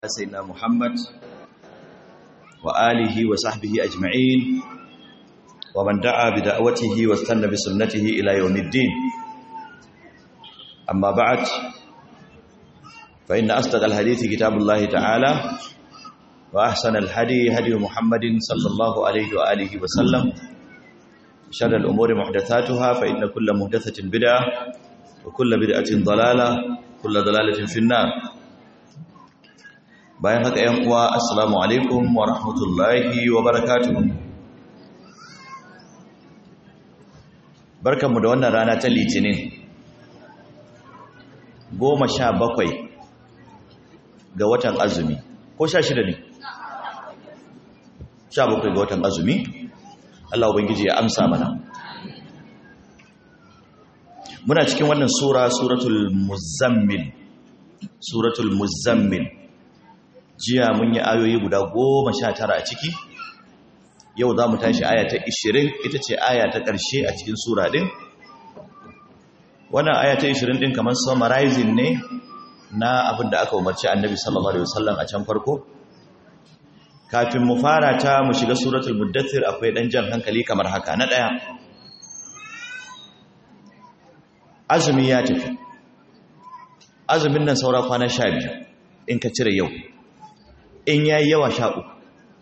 سيدنا محمد وآله وصحبه أجمعين ومن دعا بدعوته واستنى بسنته إلى يوم الدين أما بعد فإن أصدق الحديث كتاب الله تعالى وأحسن الهدي هدي محمد صلى الله عليه وآله وسلم شر الأمور محدثاتها فإن كل محدثة بدعة وكل بدعة ضلالة كل ضلالة في النار bayan haka yan uwa assalamu alaikum wa rahmatullahi wa barakatuh barkanmu da wannan rana ta litinin goma sha bakwai ga watan azumi ko sha shida ne sha bakwai ga watan azumi Allah ubangiji ya amsa mana muna cikin wannan sura suratul muzammil suratul muzammil jiya mun yi ayoyi guda goma sha tara a ciki yau za mu tashi aya ta ishirin ita ce aya ta ƙarshe a cikin sura ɗin wannan aya ta ishirin ɗin kamar summarizing ne na abin da aka umarci annabi sallallahu alaihi wasallam a can farko kafin mu fara ta mu shiga suratul muddathir akwai ɗan jan hankali kamar haka na ɗaya azumi ya tafi azumin nan saura kwana sha biyu in ka cire yau in ya yi yawa sha uku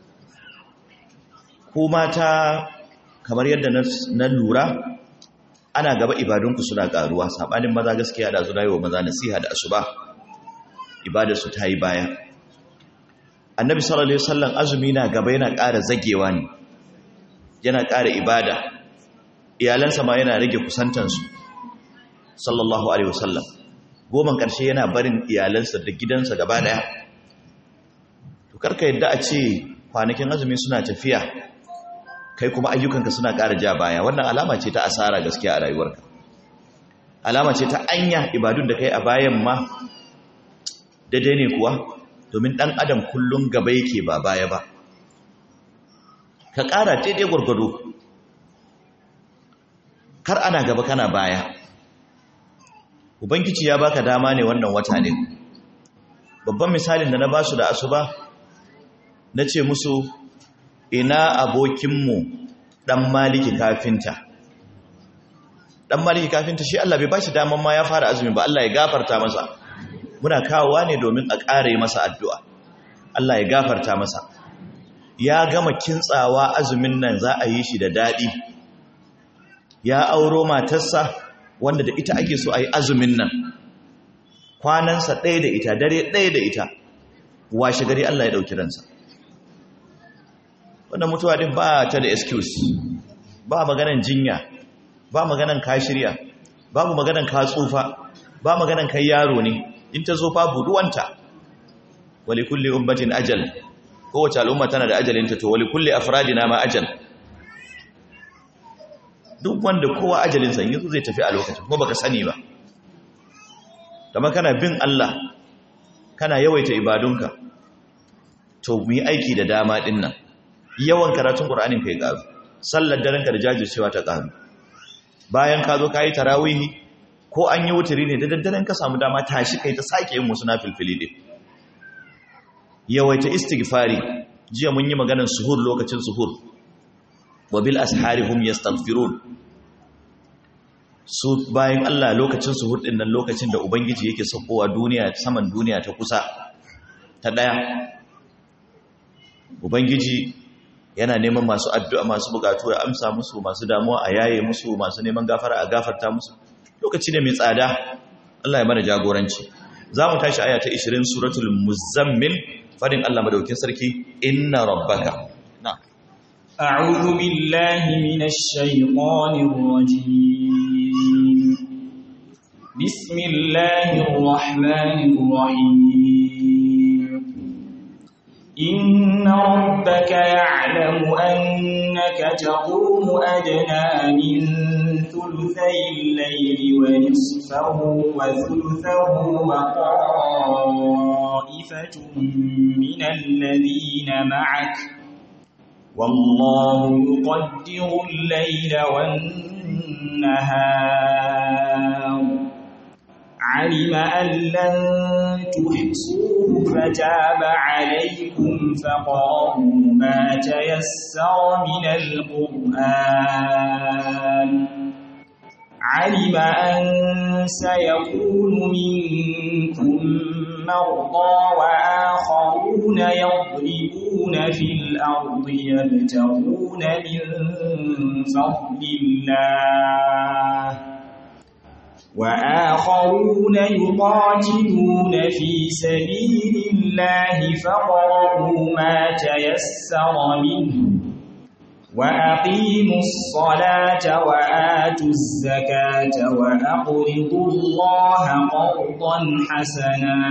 ku mata kamar yadda na lura ana gaba ibadunku suna ƙaruwa saɓanin maza gaskiya da zuna yi wa maza nasiha da asuba ibadarsu ta yi baya annabi sallallahu alaihi wasallam azumi na gaba yana ƙara zagewa ne yana ƙara ibada iyalansa ma yana rage kusantansu sallallahu alaihi wasallam goman ƙarshe yana barin iyalansa da gidansa gaba ɗaya karka yadda a ce kwanakin azumi suna tafiya kai kuma ayyukanka suna ƙara ja baya wannan alama ce ta asara gaskiya a rayuwarka alama ce ta anya ibadun da kai a bayan ma daidai ne kuwa domin ɗan adam kullum gaba yake ba baya ba ka ƙara daidai gwargwado kar ana gaba kana baya ubangiji ya baka dama ne wannan wata ne babban misalin da na basu da asuba na ce musu ina abokinmu ɗan maliki kafinta ɗan maliki kafinta shi Allah bai ba shi daman ma ya fara azumi ba Allah ya gafarta masa muna kawowa ne domin a ƙare masa addu'a Allah ya gafarta masa ya gama kintsawa azumin nan za a yi shi da daɗi ya auro matarsa wanda da ita ake so a yi azumin nan kwanansa ɗaya da ita dare ɗaya da ita washe gari Allah ya ɗauki ransa wannan mutuwa din ba ta da excuse ba maganan jinya ba maganan ka shirya babu maganan ka tsufa ba maganan kai yaro ne in ta zo fa buduwanta wali kulli ummatin ajal kowace al'umma tana da ajalinta to wali kulli afradina ma ajal duk wanda kowa ajalinsa yanzu zai tafi a lokacin kuma baka sani ba kamar kana bin Allah kana yawaita ibadunka to mu yi aiki da dama din nan yawan karatun Qur'anin kai ƙaru sallar daren ka da jajircewa ta ƙaru bayan ka zo ka yi tarawihi ko an yi wuturi ne da daddaren ka samu dama tashi kai ta sake yin wasu nafilfili din yawaita istighfari jiya mun yi maganar suhur lokacin suhur wa bil ashari hum yastaghfirun su bayan Allah lokacin suhur din nan lokacin da ubangiji yake saukowa duniya saman duniya ta kusa ta daya ubangiji yana neman masu addu'a masu bukatu ya amsa musu masu damuwa a yaye musu masu neman gafara a gafarta musu lokaci ne mai tsada Allah ya mana jagoranci za mu tashi aya ta 20 suratul muzammil fadin Allah madaukin sarki inna rabbaka na a'udhu billahi minash shaitanir rajim bismillahir rahmanir rahim إن ربك يعلم أنك تقوم أدنى من ثلثي الليل ونصفه وثلثه وطائفة من الذين معك والله يقدر الليل والنهار علم أن لن تحصوه فتاب عليكم فقرأوا ما تيسر من القرآن علم أن سيكون منكم مرضى وآخرون يضربون في الأرض يبتغون من فضل الله وآخرون يقاتلون في سبيل الله فقرأوا ما تيسر منه وأقيموا الصلاة وآتوا الزكاة وأقرضوا الله قرضا حسنا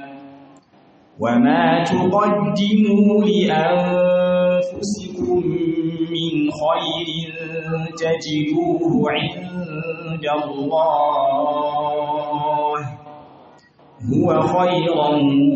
وما تقدموا لأنفسكم من خير تجدوه عند الله هو خيرا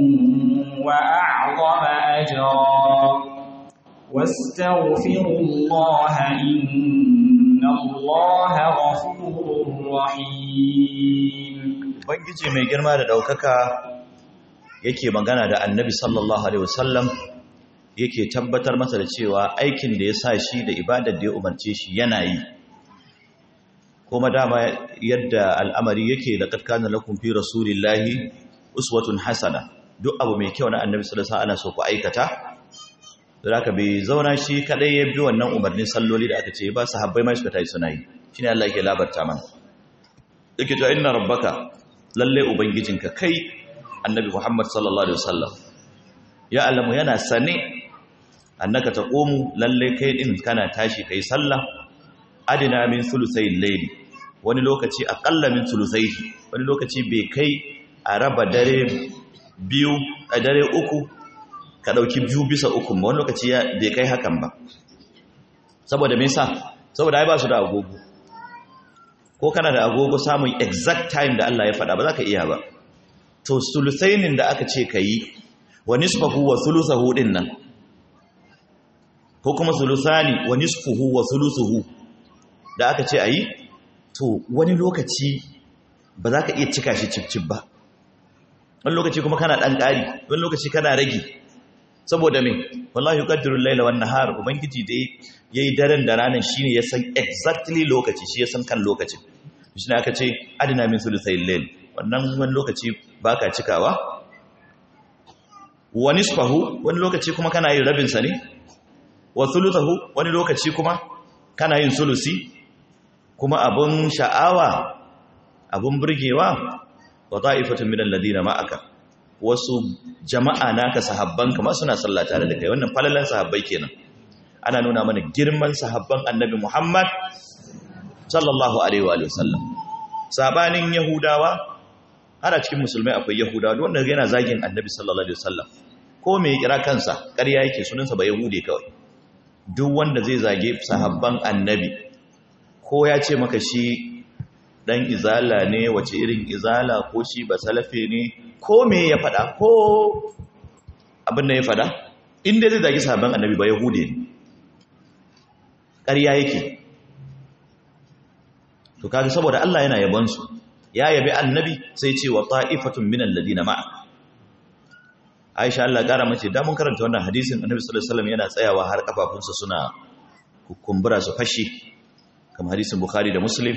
وأعظم أجرا واستغفروا الله إن الله غفور رحيم Ubangiji mai girma da ɗaukaka yake magana da annabi sallallahu Alaihi wasallam yake tabbatar masa da cewa aikin da ya sa shi da ibadar da ya umarce shi yana yi kuma dama yadda al'amari yake da ƙarƙanar lakun fi rasulillahi uswatun hasana duk abu mai kyau na annabi sallallahu Alaihi ana so ku aikata da aka bai zauna shi kadai ya bi wannan umarnin salloli da aka ce ba sahabbai mai suka tayi suna yi shine Allah yake labarta mana yake to inna rabbaka lalle ubangijinka kai annabi Muhammad sallallahu alaihi wasallam ya alamu yana sane annaka taqumu lalle kai din kana tashi kai sallah adina min sulusayil layli wani lokaci aqalla min sulusayhi wani lokaci bai kai a raba dare biyu a dare uku ka ɗauki biyu bisa uku ba wani lokaci bai kai hakan ba saboda me yasa saboda ai ba su da agogo ko kana da agogo samun exact time da Allah ya faɗa ba za ka iya ba to sulusainin da aka ce ka yi wa nisfahu wa sulusahu din nan ko kuma sulusani wa nisfuhu wa sulusuhu da aka ce a yi to wani lokaci ba za ka iya cika shi cip ba wani lokaci kuma kana ɗan ƙari wani lokaci kana rage saboda me wallahi yuqaddiru al-layla wan nahar ubangiji da yayi daren da ranan shine ya san exactly lokaci shi ya san kan lokacin shine aka ce adina min sulusayil layl wannan wani lokaci baka cikawa wa nisfahu wani lokaci kuma kana yin rabin sa ne wa thuluthahu wani lokaci kuma kana yin sulusi kuma abun sha'awa abun burgewa wa ta'ifatun minal ladina ma'aka wasu jama'a naka sahabban kama suna sallah tare da kai wannan falalan sahabbai kenan ana nuna mana girman sahabban annabi Muhammad sallallahu alaihi wa sallam sabanin yahudawa har a cikin musulmai akwai yahudawa wanda yana zagin annabi sallallahu alaihi wasallam ko me ya kira kansa ƙarya yake sunansa ba yahude kawai duk wanda zai zage sahabban annabi ko ya ce maka shi dan izala ne wace irin izala ko shi ba salafe ne ko me ya fada ko abin da ya fada inda zai zagi sahabban annabi ba yahude ne ƙarya yake to kaga saboda Allah yana yabon su ya yabi annabi sai ce wa ta'ifatun minal ladina ma'a Aisha Allah ƙara mace da mun karanta wannan hadisin annabi sallallahu alaihi wasallam yana tsayawa har kafafunsa suna kumbura su fashi kamar hadisin Bukhari da Muslim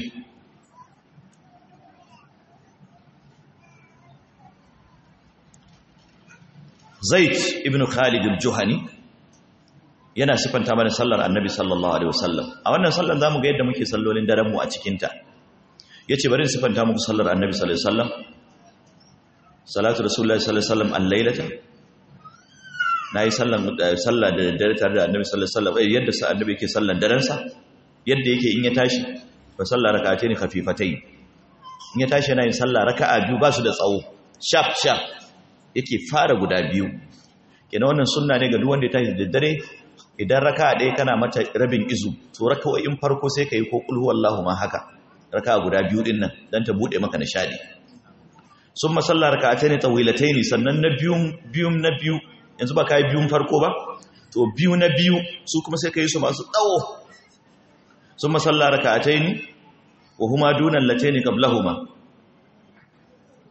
Zaid ibn Khalid al-Juhani yana sifanta mana sallar Annabi sallallahu alaihi wasallam a wannan sallar zamu ga yadda muke sallolin daren mu a cikin ta yace bari in sifanta muku sallar Annabi sallallahu alaihi wasallam salatu rasulullahi sallallahu alaihi wasallam al-lailata nayi sallan sallah da dare tare da Annabi sallallahu alaihi wasallam yadda sa Annabi yake sallan daren sa yadda yake in ya tashi fa sallar rak'atayn khafifatayn in ya tashi yana yin sallah raka'a biyu ba su da tsawo sharp sharp yake fara guda biyu kenan wannan sunna ne ga duk wanda ya tashi da dare idan raka ɗaya kana mata rabin izu to raka'o'in farko sai ka yi ko kulhu wallahu ma haka raka guda biyu din nan dan ta bude maka nishadi sun masalla raka'atayn tawilatayn sannan na biyun biyun na biyu yanzu ba kai biyun farko ba to biyu na biyu su kuma sai ka yi su masu tsawo sun masalla raka'atayn wa huma duna allatayn qablahuma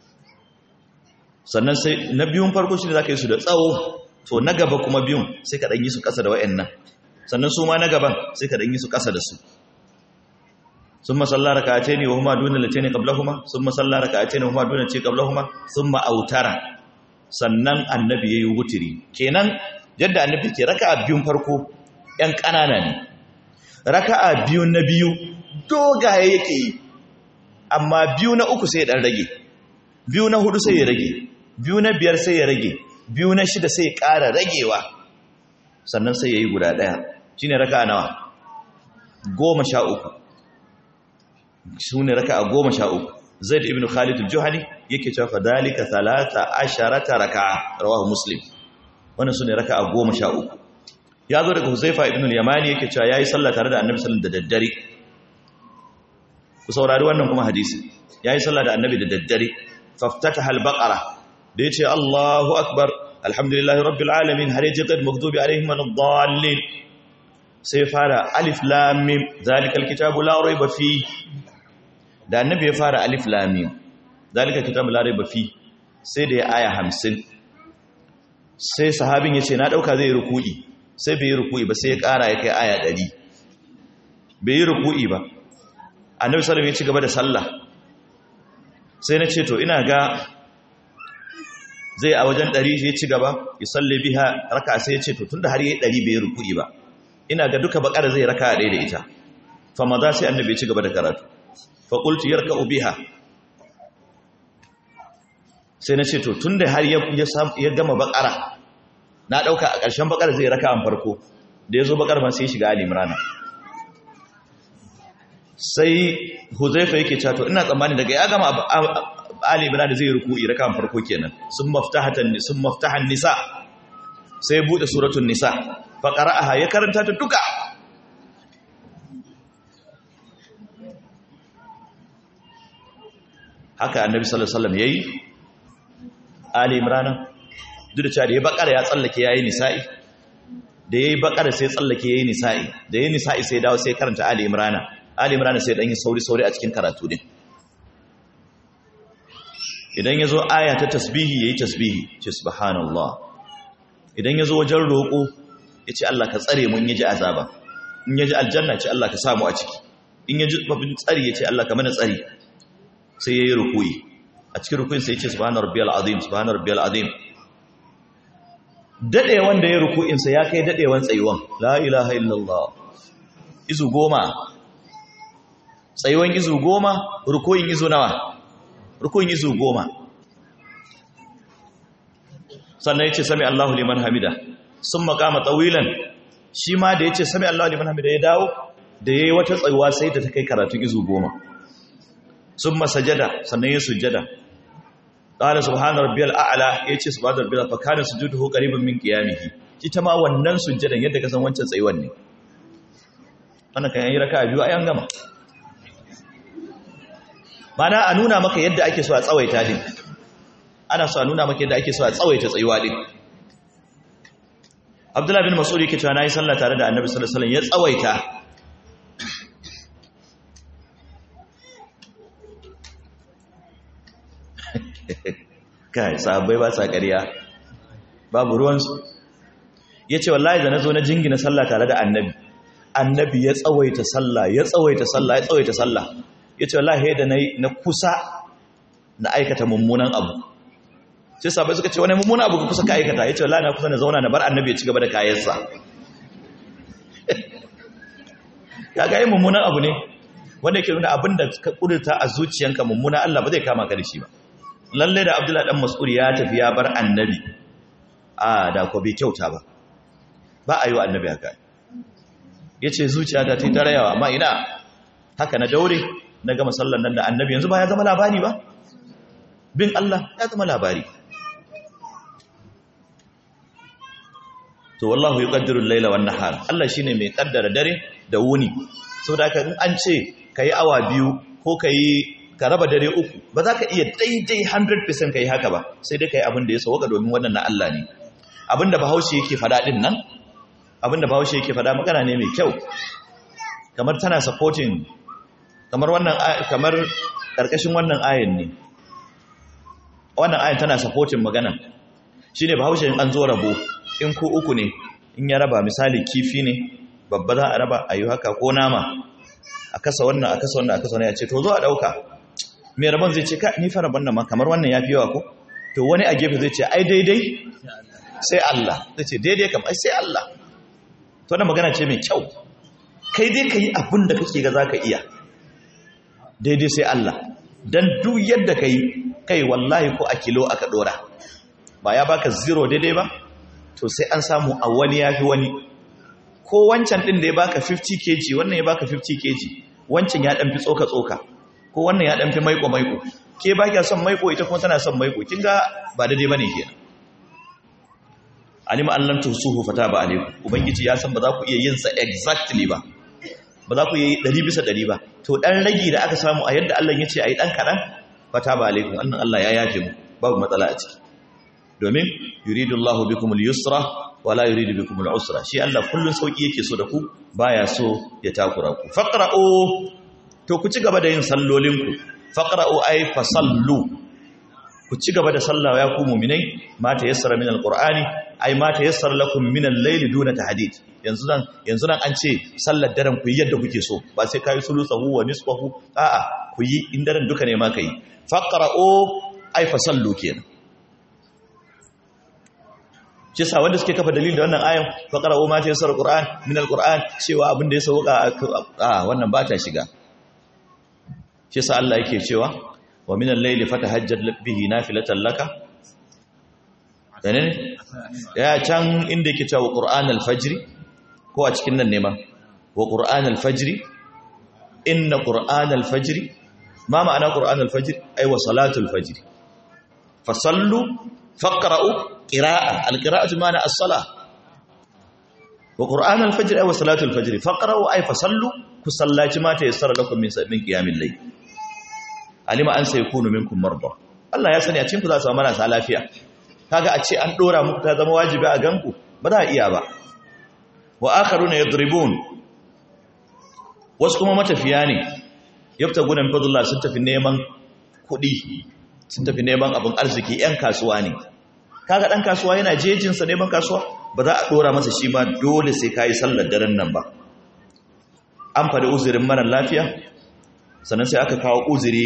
sannan sai na biyun farko shi ne za ka yi su da tsawo to na gaba kuma biyun sai ka ɗanyi su ƙasa da wa'annan sannan su ma na gaban sai ka ɗanyi su ƙasa da su sun masalla raka a ce ne wa huma duna lace ne ƙablahuma sun masalla raka a ce ne wa huma duna ce ƙablahuma sun ma'autara sannan annabi ya yi wutiri kenan yadda annabi ke raka a biyun farko ‘yan ƙanana ne raka a biyun na biyu dogaye yake yi amma biyu na uku sai ya ɗan rage biyu na hudu sai ya rage biyu na biyar sai ya rage biyu na shida sai ya ƙara ragewa sannan sai ya yi guda ɗaya shi ne raka nawa goma sha uku shi ne raka a goma sha uku zaid ibn khalid al-juhani yake cewa fadalika talata asharata raka'a rawahu muslim wannan sune raka'a goma sha uku ya zo daga huzaifa ibn al-yamani yake cewa yayi sallah tare da annabi sallallahu da daddare ku saurari wannan kuma hadisi yayi sallah da annabi da daddare faftataha al-baqara da yace Allahu akbar alhamdulillahi rabbil alamin har yaji qad maghdubi alaihim waladdallin sai fara alif lam mim zalikal kitabu la rayba fi da annabi ya fara alif lam mim zalikal kitabu la rayba fi sai da ya aya 50 sai sahabin yace na dauka zai ruku'i sai bai yi ruku'i ba sai ya kara ya kai aya 100 bai yi ruku'i ba annabi sallallahu alaihi wasallam ya ci gaba da sallah sai na ce to ina ga zai a wajen ɗari ya ci gaba ya salle biha raka sai ya ce to tunda har yi ɗari bai ruku'i ba ina ga duka bakar zai raka ɗaya da ita fa maza sai annabi ya ci gaba da karatu fa qultu yarka'u biha sai na ce to tunda har ya gama bakara na ɗauka a ƙarshen bakar zai raka an farko da ya zo bakar ma sai shiga ali imrana sai huzaifa yake cewa to ina tsammani daga ya gama Ali Imran zai ruku'i rakan farko kenan sun maftahatan sun maftahan nisa sai bude suratul nisa fa qara'aha ya karanta ta duka haka annabi sallallahu alaihi wasallam yayi Ali Imran duk da cewa da ya bakara ya tsallake yayi nisa'i da yayi bakara sai tsallake yayi nisa'i da yayi nisa'i sai dawo sai karanta Ali Imran Ali Imran sai dan yi sauri sauri a cikin karatu din idan ya zo aya ta tasbihi ya yi tasbihi ce subhanallah idan ya zo wajen roƙo ya ce Allah ka tsare mun ya ji azaba in ya ji aljanna ce Allah ka samu a ciki in ya ji babin tsari ya ce Allah ka mana tsari sai ya yi rukuyi a cikin rukuyin sai ya ce subhanar rabbiyal azim subhanar rabbiyal azim dade wanda ya rukuyin sa ya kai dadewan tsayuwan la ilaha illallah izu goma tsayuwan izu goma rukuyin izu nawa rukun yi goma sannan ya ce sami Allahu liman hamida sun makama tsawilan shi ma da ya ce sami Allahu liman hamida ya dawo da ya yi wata tsayuwa sai da ta kai karatun izu goma sun masajada sannan ya sujjada ƙala subhanar rabbiyal a'ala ya ce subhanar rabbiyal fakanin sujudu ko ƙaribin min ƙiyamihi ita ma wannan sujjadan yadda ka san wancan tsayuwan ne wannan kan yi raka biyu a yan gama mana a nuna maka yadda ake so a tsawaita din ana so a nuna maka yadda ake so a tsawaita tsayuwa din Abdullah bin Mas'ud yake cewa nayi sallah tare da Annabi sallallahu alaihi wasallam ya tsawaita kai sahabbai ba sa ƙarya babu ruwansu yace wallahi da nazo na jingina sallah tare da Annabi Annabi ya tsawaita sallah ya tsawaita sallah ya tsawaita sallah ya ce wallahi da na kusa na aikata mummunan abu sai sabai suka ce wani mummunan abu ka kusa ka aikata ya ce wallahi na kusa na zauna na bar annabi ya ci gaba da kayansa ya ga yi mummunan abu ne wanda yake nuna abin da ka kudurta a zuciyanka mummuna Allah ba zai kama ka da shi ba lalle da abdullahi dan mas'ud ya tafi ya bar annabi a da ko bai kyauta ba ba a yi wa annabi haka ya ce zuciya ta ta rayawa amma ina haka na daure na gama sallan nan da annabi yanzu ba ya zama labari ba bin Allah ya zama labari to wallahu yuqaddiru al-layla wan nahar Allah shine mai kaddara dare da wuni saboda haka in an ce kai awa biyu ko kai ka raba dare uku ba za ka iya daidai 100% kai haka ba sai dai kai abin da ya sauka domin wannan na Allah ne abinda bahaushe yake fada din nan abinda bahaushe yake fada magana ne mai kyau kamar tana supporting kamar wannan kamar karkashin wannan ayin ne wannan ayan tana supporting magana shine bahaushe in an zo rabo in ku uku ne in ya raba misali kifi ne babba za a raba ayi haka ko nama a kasa wannan a kasa wannan a kasa wannan ya ce to zo a dauka mai rabon zai ce ka ni fara bannan ma kamar wannan yafi yawa ko to wani a gefe zai ce ai daidai sai Allah zai ce daidai kam ai sai Allah to wannan magana ce mai kyau kai dai kai abin da kake ga zaka iya daidai sai Allah dan duk yadda kai kai wallahi ko a kilo aka dora ba ya baka zero daidai ba to sai an samu a wani yafi wani ko wancan din da ya baka 50 kg wannan ya baka 50 kg wancan ya dan fi tsoka tsoka ko wannan ya dan fi maiko maiko ke ba kya son maiko ita kuma tana son maiko kin ga ba daidai bane ke alima allam tusuhu fataba alaikum ubangiji ya san ba za ku iya yin sa exactly ba ba za ku iya yi 100 bisa 100 ba to dan ragi da aka samu a yadda Allah ya ce ayi dan kadan fataba alaikum annan Allah ya yafe mu babu matsala a ciki domin yuridullahu bikumul yusra wala yuridu bikumul usra shi Allah kullun sauki yake so da ku baya so ya takura ku faqra'u to ku ci gaba da yin sallolinku faqra'u ay fasallu ku ci gaba da sallah ya ku mu'minai ma ta yassara min alqur'ani ay ma ta yassara lakum min al-layli duna tahdid yanzu nan yanzu nan an ce sallar daren ku yi yadda kuke so ba sai kai sulusahu wa nisfahu a'a ku yi in daren duka ne ma kai faqra'u ay fasallu kenan shi sa wanda suke kafa dalilin da wannan ayan faqra'u ma ta yassara alqur'an min alqur'an cewa abin da ya sauka a wannan ba ta shiga shi sa Allah yake cewa wa min al-layli fatahajjad bihi nafilatan laka dane ya can inda yake cewa qur'an al-fajr ko a cikin nan ne ma wa qur'an al-fajr inna qur'an al-fajr ma ma'ana qur'an al-fajr ay wa salatul fajr fasallu faqra'u qira'a al-qira'atu ma'ana as-salah wa qur'an al-fajr ay wa salatul fajr faqra'u ay fasallu ku sallaci mata yassara lakum min min qiyamil layl alima an sai kunu minkum marda Allah ya sani a cikin ku za su samu marasa lafiya kaga a ce an dora muku ta zama wajibi a ganku ba za a iya ba wa akharuna yadribun wasu kuma matafiya ne yabtaguna min fadlillah sun tafi neman kuɗi sun tafi neman abin arziki yan kasuwa ne kaga dan kasuwa yana jejin sa neman kasuwa ba za a dora masa shi ma dole sai kai sallar daren nan ba an faɗi uzurin mara lafiya sannan sai aka kawo uzuri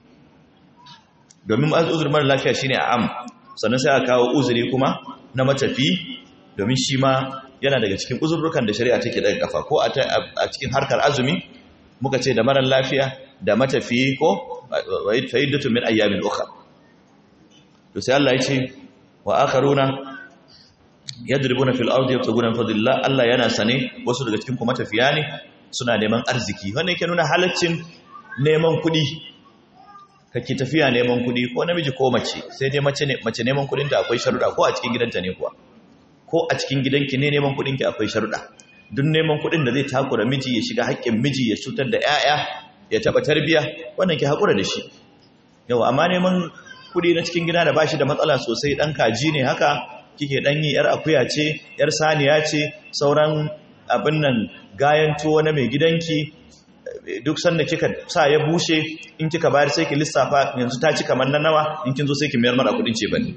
domin uzurin mara lafiya shine am sannan sai aka kawo uzuri kuma na matafi domin shi ma yana daga cikin uzurrukan da shari'a take daga kafa ko a cikin harkar azumi muka ce da mara lafiya da matafi ko fa'iddatu min ayyamin ukhra to sai Allah ya ce wa akharuna yadribuna fil ardi yabtaguna fadlillah Allah yana sane wasu daga cikin kuma matafiya ne suna neman arziki wannan yake nuna halaccin neman kuɗi kake tafiya neman kuɗi ko namiji ko mace sai dai mace mace neman kuɗin ta akwai sharuɗa ko a cikin gidanta ne kuwa ko a cikin gidanki ne neman kuɗin ki akwai sharuɗa duk neman kuɗin da zai takura miji ya shiga haƙƙin miji ya cutar da ƴaƴa ya taɓa tarbiya wannan ki haƙura da shi yau amma neman kuɗi na cikin gida da bashi da matsala sosai ɗan kaji ne haka kike ɗan yi yar akuya ce yar saniya ce sauran abin nan gayan tuwo na mai gidanki duk sanda kika sa ya bushe in kika bayar sai ki lissafa yanzu ta ci kamar na nawa in kin zo sai ki mayar mara kudin ce bane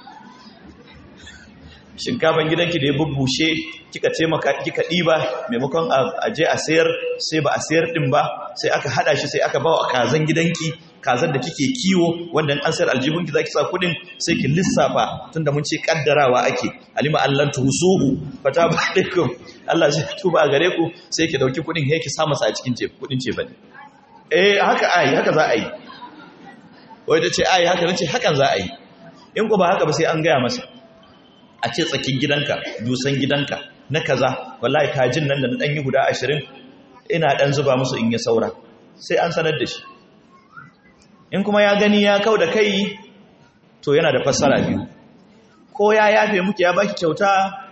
shinkafan gidanki da ya bubbushe kika ce maka kika diba maimakon a je a sayar sai ba a sayar din ba sai aka hada shi sai aka bawa kazan gidanki kazan da kike kiwo wanda an sayar aljihunki zaki sa kudin sai ki lissafa tunda mun ce kaddarawa ake alima allan tusuhu fata ba alaikum Allah zai tuba a gare ku sai ki dauki kudin sai ki sa masa a cikin ce kudin ce bane eh haka ai haka za a yi wai ta ce ai haka nace hakan za a yi in ku ba haka ba sai an gaya masa a ce tsakin gidanka dusan gidanka na kaza wallahi kajin nan da na danyi guda 20 ina dan zuba musu in ya saura sai an sanar da shi in kuma ya gani ya kau da kai to yana da fassara biyu ko ya yafe muke ya baki kyauta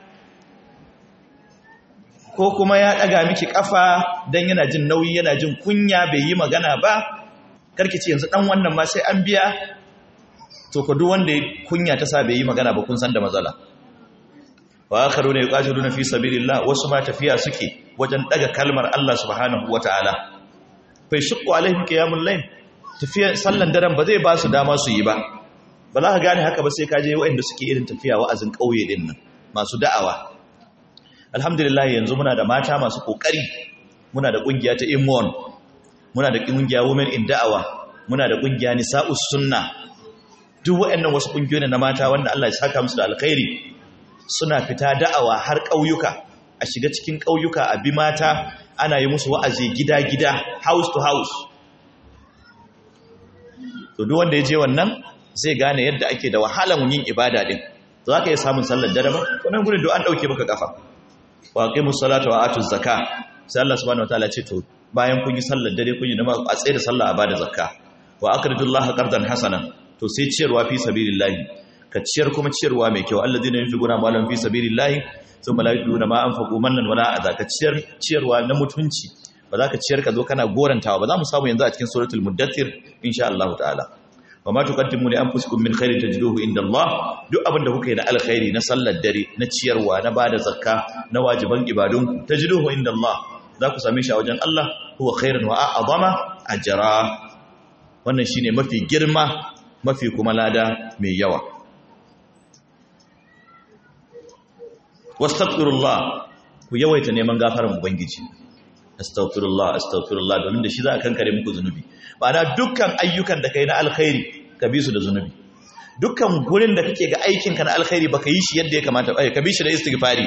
ko kuma ya daga miki kafa dan yana jin nauyi yana jin kunya bai yi magana ba karki ce yanzu dan wannan ma sai an biya to ko duk wanda kunya ta sa bai yi magana ba kun san da matsala wa akharuna yuqatiluna fi sabilillah wasu ma tafiya suke wajen daga kalmar Allah subhanahu wataala fa yashqu alaihim qiyamul layl tafiya sallan daren ba zai ba su dama su yi ba ba za ka gane haka ba sai ka je waɗanda suke irin tafiya wa'azin ƙauye din nan masu da'awa alhamdulillah yanzu muna da mata masu kokari muna da kungiya ta Immon muna da kungiya Women in Da'awa muna da kungiya Nisa'us Sunna duk waɗannan wasu kungiyoyi na mata wanda Allah ya saka musu da alkhairi suna fita da'awa har ƙauyuka a shiga cikin ƙauyuka a bi mata ana yi musu wa'azi gida-gida house to house to duk wanda ya je wannan zai gane yadda ake da wahalan yin ibada din za ka yi samun sallar dare ba wannan gudun da an ɗauke maka kafa wa aqimus salata wa atuz zakka sai Allah subhanahu wataala ce to bayan kun yi sallar dare kun yi nama a tsaye da sallah a bada zakka wa aqridullaha qardan hasanan to sai ciyarwa fi sabilillahi ka ciyar kuma ciyarwa mai kyau alladheena yunfiquna amwalahum fi sabilillahi thumma la yutuna ma anfaqu mannan wala adha ka ciyar ciyarwa na mutunci ba za ka ciyar ka zo kana gorantawa ba za mu samu yanzu a cikin suratul muddathir insha Allah ta'ala wa ma tuqaddimu li anfusikum min khairin tajiduhu inda Allah duk abinda kuka yi na alkhairi na sallar dare na ciyarwa na bada zakka na wajiban ibadun tajiduhu inda Allah za ku same shi a wajen Allah huwa khairun wa a'zama ajra wannan shine mafi girma mafi kuma lada mai yawa wastaghfirullah ku yawaita neman gafaran ubangiji astaghfirullah astaghfirullah domin da shi za a kankare muku zunubi ma'ana dukkan ayyukan da kai na alkhairi ka bi su da zunubi dukkan gurin da kake ga aikin ka na alkhairi baka yi shi yadda ya kamata ba ka bi shi da istighfari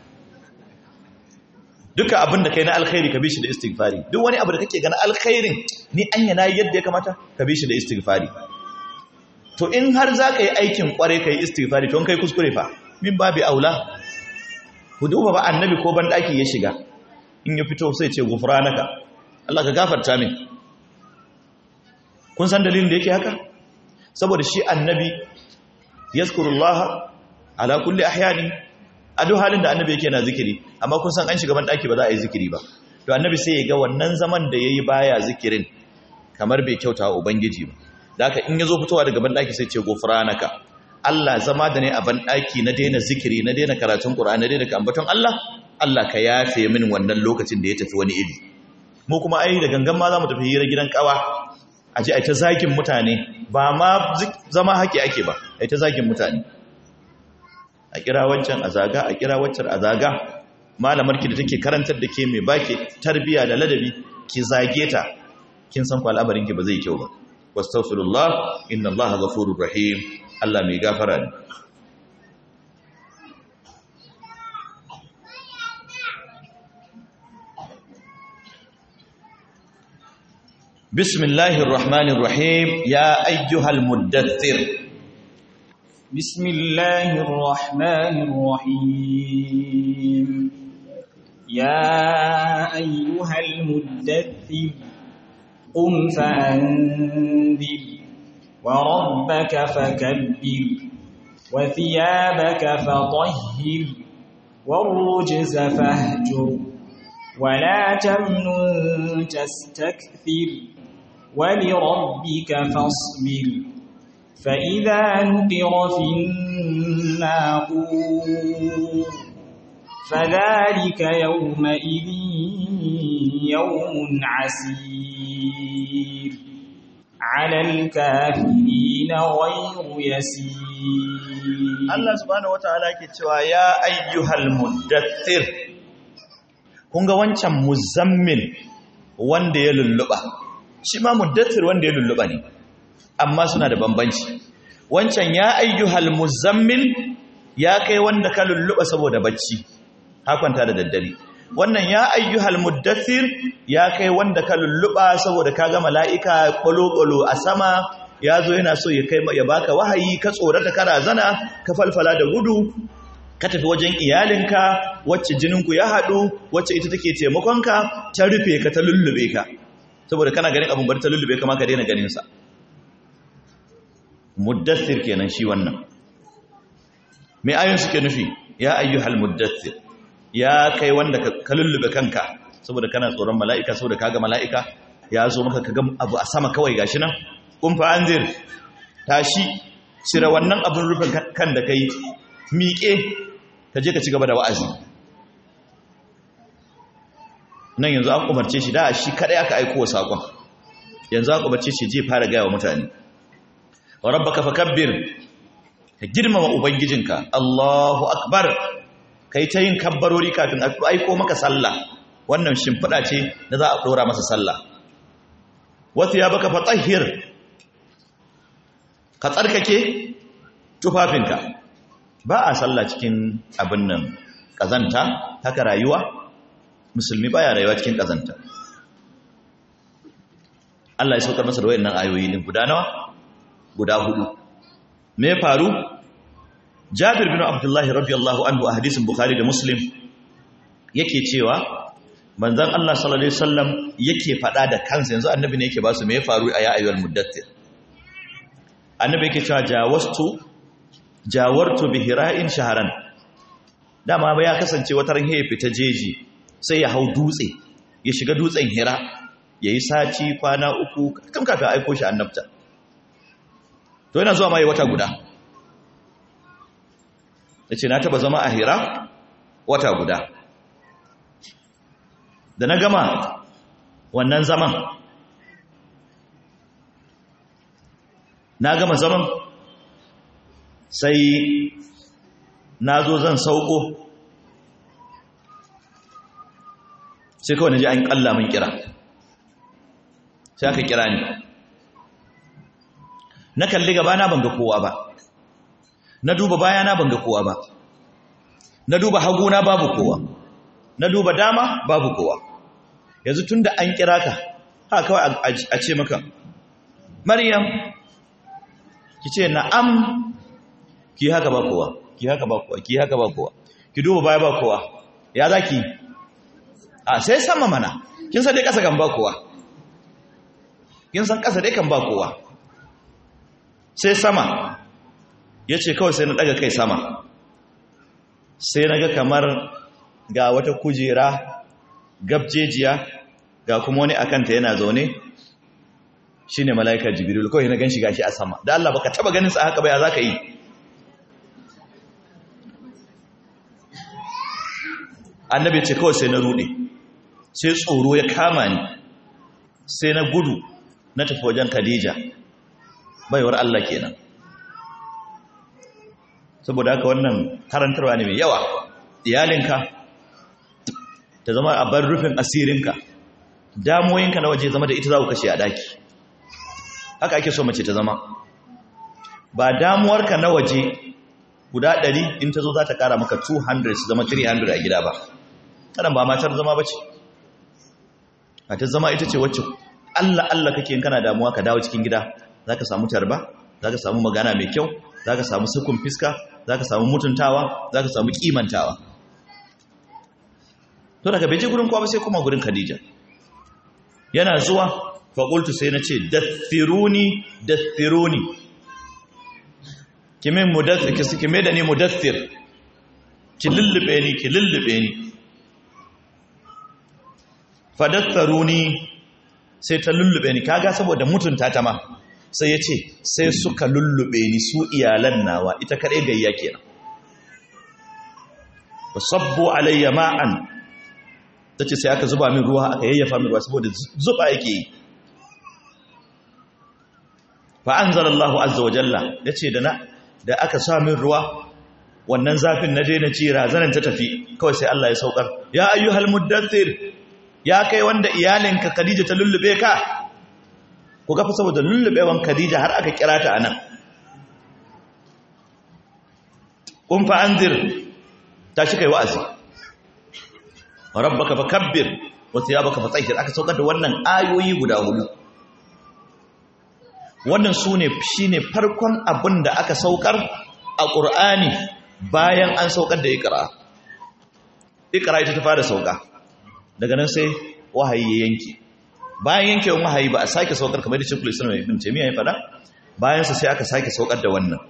duka abin da kai na alkhairi ka bi shi da istighfari duk wani abu da kake ga na alkhairin ni an yana yadda ya kamata ka bi shi da istighfari to in har za ka yi aikin kware ka yi istighfari to kai kuskure fa min babi aula ku duba ba annabi ko ban daki ya shiga in ya fito sai ce gufranaka Allah ka gafarta min kun san dalilin da yake haka saboda shi annabi yazkurullaha ala kulli ahyani a duk halin da annabi yake na zikiri amma kun san an shiga ban daki ba za a yi zikiri ba to annabi sai ya ga wannan zaman da yayi baya zikirin kamar bai kyauta wa ubangiji ba da haka in yazo fitowa daga ban daki sai ce gufranaka Allah zama da ne a ban daki na daina zikiri na daina karatun qur'ani na daina ambaton Allah Allah ka yafe min wannan lokacin da ya tafi wani iri mu kuma ai da gangan ma za mu tafi hira gidan kawa a ji a ta zagin mutane ba ma zama haƙi ake ba a ta zagin mutane a kira wancan a zaga a kira wancan a zaga malamar ki da take karantar da ke mai baki tarbiya da ladabi ki zage ta kin san kwa al'amarin ki ba zai kyau ba wastaghfirullah inna allaha ghafurur rahim Allah mai gafara ne بسم الله الرحمن الرحيم يا أيها المدثر بسم الله الرحمن الرحيم يا أيها المدثر قم فأنذر وربك فكبر وثيابك فطهر والرجز فاهجر ولا تمنن تستكثر ولربك فاصبر فإذا نقر في الناقور فذلك يومئذ يوم عسير على الكافرين غير يسير Allah subhanahu wataala yake cewa ya ayyuhal muddathir kun ga wancan muzammil wanda ya lulluba shi ma muddathir wanda ya lulluba ne amma suna da bambanci wancan ya ayyuhal muzammil ya kai wanda ka lulluba saboda bacci hakwanta da daddare wannan ya ayyuhal muddathir ya kai wanda ka lulluba saboda ka ga mala'ika kwalo-kwalo a sama ya zo yana so ya kai ya baka wahayi ka tsorata kana zana ka falfala da gudu ka tafi wajen iyalinka wacce jininku ya haɗu wacce ita take taimakonka ta rufe ka ta lullube ka saboda kana ganin abin bari ta lullube ka ma ka daina ganinsa muddathir kenan shi wannan mai ayon suke nufi ya ayyuhal muddathir ya kai wanda ka lullube kanka saboda kana tsoron mala'ika saboda kaga mala'ika ya zo maka kaga abu a sama kawai gashi nan kun fa anzir tashi cire wannan abin rufe kan da kai miƙe ka je ka ci gaba da wa'azi nan yanzu an umarce shi da shi kadai aka aiko wa sakon yanzu an umarce shi je fara gaya wa mutane wa rabbaka fakabbir ka girmama ubangijinka Allahu akbar kai ta yin kabbarori kafin a aiko maka sallah wannan shimfiɗa ce da za a ɗora masa sallah wasu ya baka fatahir ka tsarkake tufafinka ba a sallah cikin abin nan ƙazanta haka rayuwa musulmi baya rayuwa cikin ƙazanta Allah ya saukar masa da wayannan ayoyi din guda nawa guda hudu me faru Jabir bin Abdullah radiyallahu anhu a hadisin Bukhari da Muslim yake cewa manzon Allah sallallahu alaihi wasallam yake fada da kansa yanzu annabi ne yake ba su me faru a ya ayyuhal muddathir annabi yake cewa jawastu jawartu bi hira'in shaharan dama ba ya kasance wata ran ya fita jeji sai ya hau dutse ya shiga dutsen hira yayi sati kwana uku kan kafin aiko shi annabta to yana zuwa mai wata guda yace na taba zama a hira wata guda da na gama wannan zaman na gama zaman sai na zo zan sauko sai kawai na ji an kalla min kira sai aka kira ni na kalli gabana ban ga kowa ba na duba bayana ban ga kowa ba na duba haguna babu kowa na duba dama babu kowa yanzu tun da an kira ka haka kawai a ce maka maryam ki ce na'am ki haka ba kowa ki haka ba kowa ki haka ba kowa ki duba baya ba kowa ya za ki a sai sama mana kin san dai kasa kan ba kowa kin san kasa dai kan ba kowa sai sama ya ce kawai sai na daga kai sama sai na ga kamar ga wata kujera gabjejiya ga kuma wani akanta yana zaune shi ne mala'ikar jibiru kawai na gan shiga shi a sama da Allah baka taba ganin sa haka baya za ka yi annabi ce kawai sai na rude sai tsoro ya kama ni sai na gudu na tafi wajen khadija baiwar Allah kenan saboda haka wannan karantarwa ne mai yawa iyalinka ta zama a bar rufin asirinka damuwoyinka na waje zama da ita za ku kashe a daki haka ake so mace ta zama ba damuwarka na waje guda 100 in ta zo za ta kara maka 200 su zama 300 a gida ba kanan ba matar zama ba ce a ta zama ita ce wacce allah allah kake yin kana damuwa ka dawo cikin gida za ka samu tarba za ka samu magana mai kyau za ka samu sukun fiska za ka samu mutuntawa za ka samu kimantawa to daga beje gurin kowa sai kuma gurin khadija yana zuwa faƙultu sai na ce dathiruni dathiruni kimin mudathir kime da ni mudathir ki lullube ni ki lullube ni fadatharuni sai ta lullube ni kaga saboda mutunta ta ma sai ya ce sai suka lullube ni su iyalan nawa ita kaɗai gayya kenan sabbu alayya ma'an ta ce sai aka zuba min ruwa aka yayyafa min ruwa saboda zuba yake yi fa'an zarallahu azza wa jalla ya ce da aka sa min ruwa wannan zafin na daina ci razanin ta tafi kawai sai Allah ya saukar ya ayyuhal muddathir ya kai wanda iyalinka Khadija ta lullube ka ku gafa saboda lullubewan Khadija har aka kira ta anan kun fa anzir ta shi kai wa'azi rabbaka fakabbir wa thiyabaka fatahhir aka saukar da wannan ayoyi guda hudu wannan sune shine farkon abin da aka saukar a Qur'ani bayan an saukar da Iqra Iqra ita ta fara sauka daga nan sai wahayi ya yanke bayan yankewan wahayi ba a sake saukar kamar da Sheikhul Islam Ibn Taymiyyah ya fada bayan sa sai aka sake saukar da wannan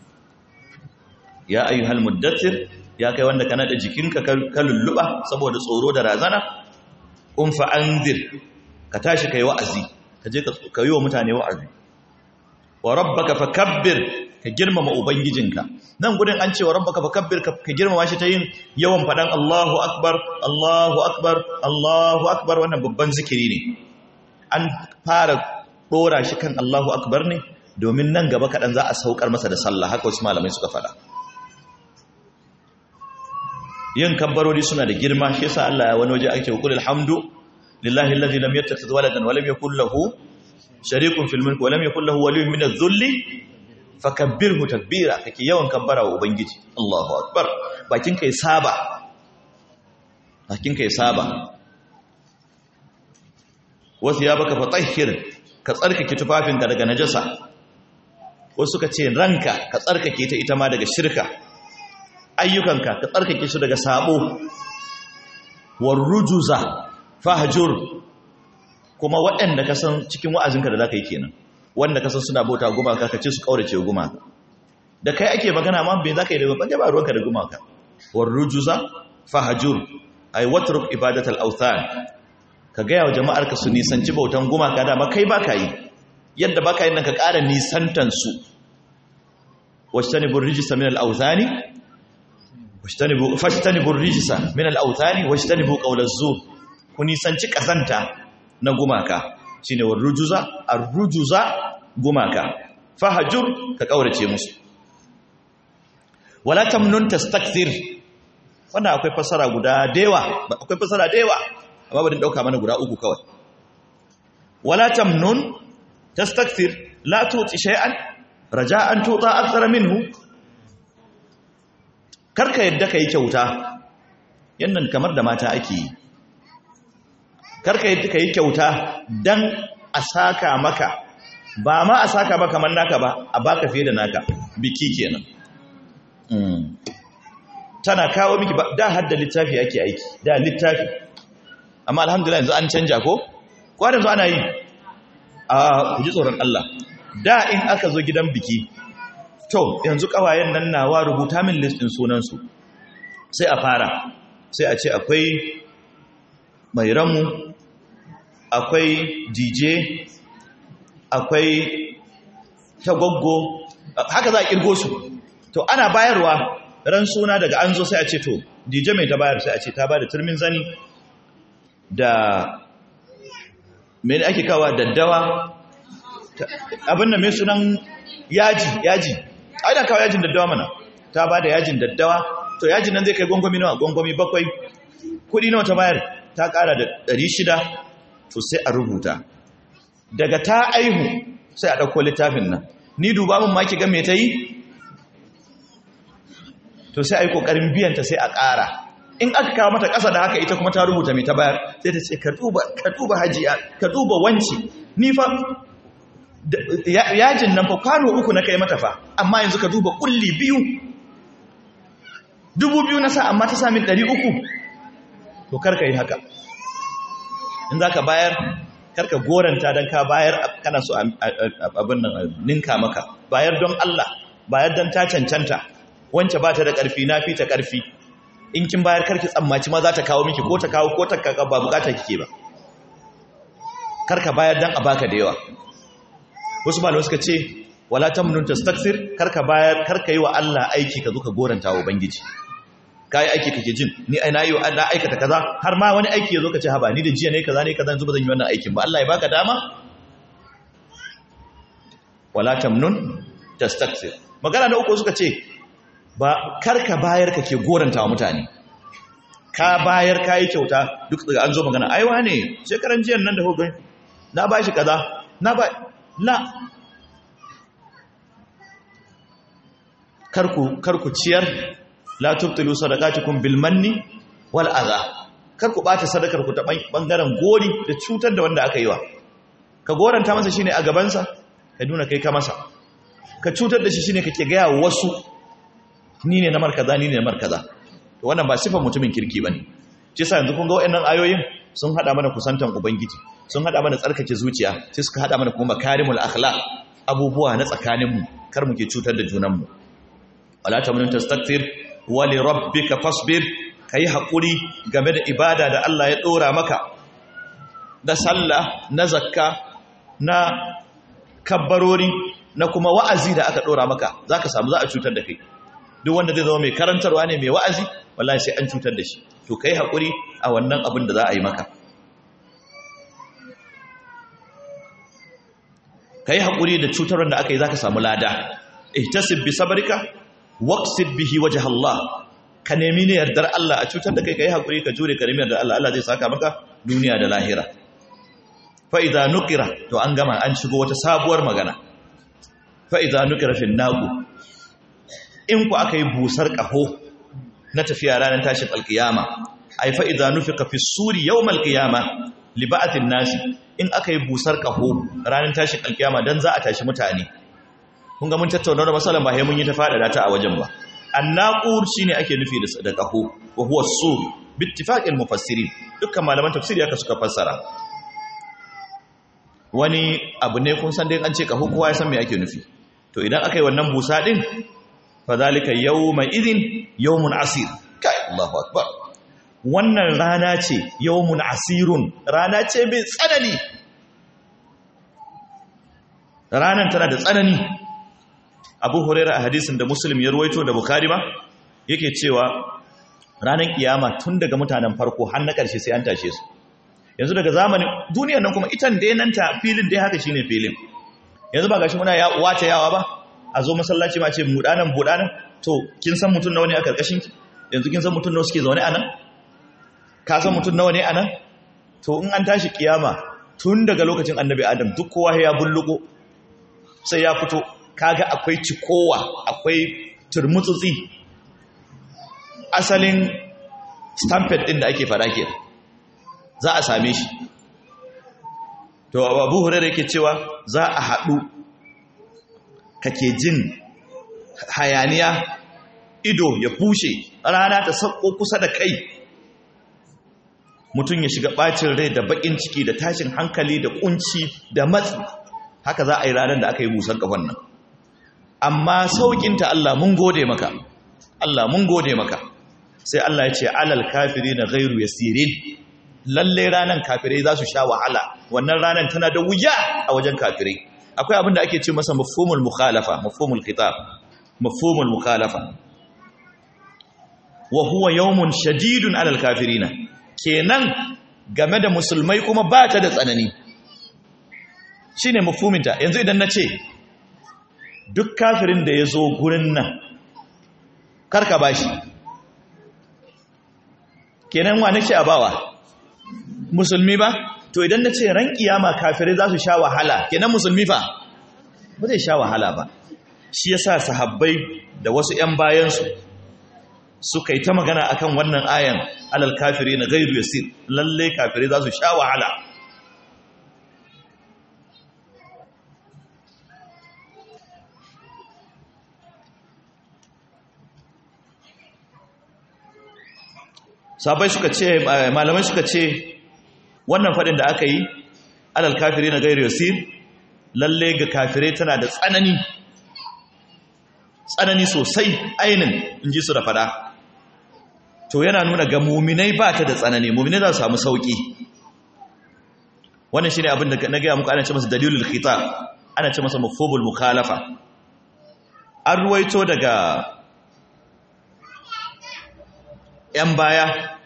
ya ayyuhal muddathir ya kai wanda kana da jikinka ka lulluba saboda tsoro da razana un fa anzir ka tashi kai wa'azi ka je ka yi wa mutane wa'azi wa rabbaka fakabbir ka girmama ubangijinka nan gudun an ce wa rabbaka fakabbir ka girmama shi ta yin yawan fadan Allahu akbar Allahu akbar Allahu akbar wannan babban zikiri ne an fara dora shi kan Allahu akbar ne domin nan gaba kaɗan za a saukar masa da sallah haka wasu malamai suka faɗa yin kabbarori suna da girma shi yasa Allah ya wani waje ake qul alhamdu lillahi alladhi lam yattakhidh waladan wa lam yakul lahu sharikun fil mulki wa lam yakul lahu waliyyun min adh-dhulli fakabbirhu takbira kake yawan kabbara wa ubangiji Allahu akbar bakin kai saba bakin kai saba wasu ya baka fatahhir ka tsarkake tufafinka daga najasa wasu ka ce ranka ka tsarkake ta ita ma daga shirka ayyukanka ka tsarkake su daga sabo warrujuza fahjur kuma waɗanda ka san cikin wa'azinka da zaka yi kenan wanda ka san suna bauta gumaka ka ce su kaurace gumaka da kai ake magana ma bai zaka yi da ba ba ruwanka da gumaka warrujuza fahjur ay watruk ibadatal awthan ka gaya wa jama'arka su nisanci bautan gumaka dama kai baka yi yadda baka yi nan ka ƙara nisantansu washtanibur rijisa min al-awthani washtanibu fashtanibur rijisa min al-awthani washtanibu qawla zur ku nisanci kasanta na gumaka shine warrujuza arrujuza gumaka fahajur ka kaurace musu wala tamnun tastakthir wannan akwai fasara guda dewa akwai fasara dewa amma bari dauka mana guda uku kawai wala tamnun tastakthir la tuti shay'an raja'an tuta akthara minhu karka yadda kai kyauta yannan kamar da mata ake yi karka yadda kai kyauta dan a saka maka ba ma a saka maka man naka ba a baka fiye da naka biki kenan tana kawo miki ba da hadda littafi ake aiki da littafi amma alhamdulillah yanzu an canja ko ko yanzu ana yi a ku ji tsoron Allah da in aka zo gidan biki to yanzu kawayen nan nawa rubuta min list din sunan su sai a fara sai a ce akwai mai ramu akwai DJ akwai tagoggo haka za a kirgo su to ana bayarwa ran suna daga an zo sai a ce to DJ mai ta bayar sai a ce ta bada turmin zani da mene ake kawa daddawa abin da mai sunan yaji yaji ai da kawo yajin daddawa mana ta ba da yajin daddawa to yajin nan zai kai gwangwami nawa gwangwami bakwai kudi nawa ta bayar ta kara da ɗari shida to sai a rubuta daga ta aihu sai a ɗauko littafin nan ni duba mun maki ga me ta yi to sai a yi ƙoƙarin biyanta sai a ƙara in aka kawo mata ƙasa da haka ita kuma ta rubuta mai ta bayar sai ta ce ka duba hajiya ka duba wanci ni fa yajin nan fa kwano uku na kai mata fa amma yanzu ka duba kulli biyu dubu biyu na sa amma ta sami ɗari uku to karka yi haka in za ka bayar karka goranta don ka bayar kana so abin nan ninka maka bayar don Allah bayar don ta cancanta wance ba ta da ƙarfi na fi ta ƙarfi in kin bayar karki tsammaci ma za ta kawo miki ko ta kawo ko ta kaka ba bukata kike ba karka bayar dan a baka da yawa wasu malamai suka ce wala tamnun tastakthir karka bayar karka yi wa Allah aiki ka zo ka goranta wa ubangiji kai aiki kake jin ni ai na yi na aikata kaza har ma wani aiki yazo ka ce haba ni da jiya ne kaza ne kaza yanzu ba zan yi wannan aikin ba Allah ya baka dama wala tamnun tastakthir magana na uku suka ce ba karka bayar kake goranta wa mutane ka bayar ka yi kyauta duk daga an zo magana aiwa ne shekaran jiyan nan da hukun na ba shi kaza na ba la karku karku ciyar la tubtilu sadaqatukum bil manni wal adha karku bata sadakar ku ta bangaren gori da cutar da wanda aka yi wa ka goranta masa shine a gaban sa ka nuna kai ka masa ka cutar da shi shine kake ga wasu ni ne na markaza ni ne na markaza to wannan ba sifar mutumin kirki bane shi yasa yanzu kun ga wayannan ayoyin sun hada mana kusantan ubangiji sun hada mana tsarkake zuciya sai suka hada mana kuma makarimul akhlaq abubuwa na tsakaninmu kar muke cutar da junanmu wala tamnun tastakthir wa li rabbika fasbir kai hakuri game da ibada da Allah ya dora maka da sallah na zakka na kabbarori na kuma wa'azi da aka dora maka zaka samu za a cutar da kai duk wanda zai zama mai karantarwa ne mai wa'azi wallahi sai an cutar da shi to kai hakuri a wannan abin da za a yi maka kai hakuri da cutarwar da aka yi zaka samu lada ihtasib bi sabrika waqsid bihi wajh Allah ka nemi ne yardar Allah a cutar da kai kai hakuri ka jure ka nemi yardar Allah Allah zai saka maka duniya da lahira fa idza nuqira to an gama an shigo wata sabuwar magana fa idza nuqira fi naqu in ku aka yi busar kaho na tafiya ranar tashin alkiyama ai fa idza nufika fi suri yawmal qiyama li ba'athin nasi in aka yi busar kaho ranar tashin alkiyama dan za a tashi mutane kun ga mun tattauna da masalan ba sai mun yi ta fada ta a wajen ba annaqur shine ake nufi da kaho wa huwa sur bi ittifaqil mufassirin dukkan malaman tafsiri haka suka fassara wani abu ne kun san dai an ce kaho kowa ya san me ake nufi to idan aka yi wannan busa din fa zalika yawma idhin yawmun asir kai Allahu akbar wannan rana ce yawmun asirun rana ce mai tsanani ranan tana da tsanani abu huraira a hadisin da muslim ya ruwaito da bukari ma yake cewa ranar kiyama tun daga mutanen farko har na ƙarshe sai an tashe su yanzu daga zamanin duniyar nan kuma itan da nan ta filin dai haka shine filin yanzu ba gashi muna wata yawa ba a zo masallaci ma ce mudanan budanan to kin san mutum nawa ne a karkashin ki yanzu kin san mutum nawa suke zaune a nan ka san mutum nawa ne a nan to in an tashi kiyama tun daga lokacin annabi adam duk kowa ya bulluko sai ya fito kaga akwai cikowa akwai turmutsutsi asalin stampede din da ake fada ke za a same shi to abu hurairu yake cewa za a haɗu kake jin hayaniya ido ya bushe rana ta sauko kusa da kai mutum ya shiga ɓacin rai da baƙin ciki da tashin hankali da ƙunci da matsi haka za a yi ranar da aka yi busan ƙafan nan amma sauƙinta Allah mun gode maka Allah mun gode maka sai Allah ya ce alal kafiri na gairu ya sirin lalle ranar kafirai za su sha wahala wannan ranar tana da wuya a wajen kafirai akwai abin da ake ce masa mafhumul mukhalafa mafhumul khitab mafhumul mukhalafa wa huwa yawmun shadidun alal kafirina kenan game da musulmai kuma ba ta da tsanani shine mafhuminta yanzu idan na ce duk kafirin da ya zo gurin nan karka bashi kenan wa nake a bawa musulmi ba to idan na ce ran kiyama kafirai za su sha wahala kenan musulmi fa ba zai sha wahala ba shi yasa sahabbai da wasu 'yan bayansu suka yi ta magana akan wannan ayan alal kafiri na gairu yasir lalle kafirai za su sha wahala sabai suka ce malamai suka ce wannan fadin da aka yi alal kafiri na gairu yasir lalle ga kafirai tana da tsanani tsanani sosai ainin in ji su da fada to yana nuna ga muminai ba ta da tsanani muminai za su samu sauki wannan shine abin da na gaya muku ana ce masa dalilul khitab ana ce masa mafhumul mukhalafa an ruwaito daga ‘yan baya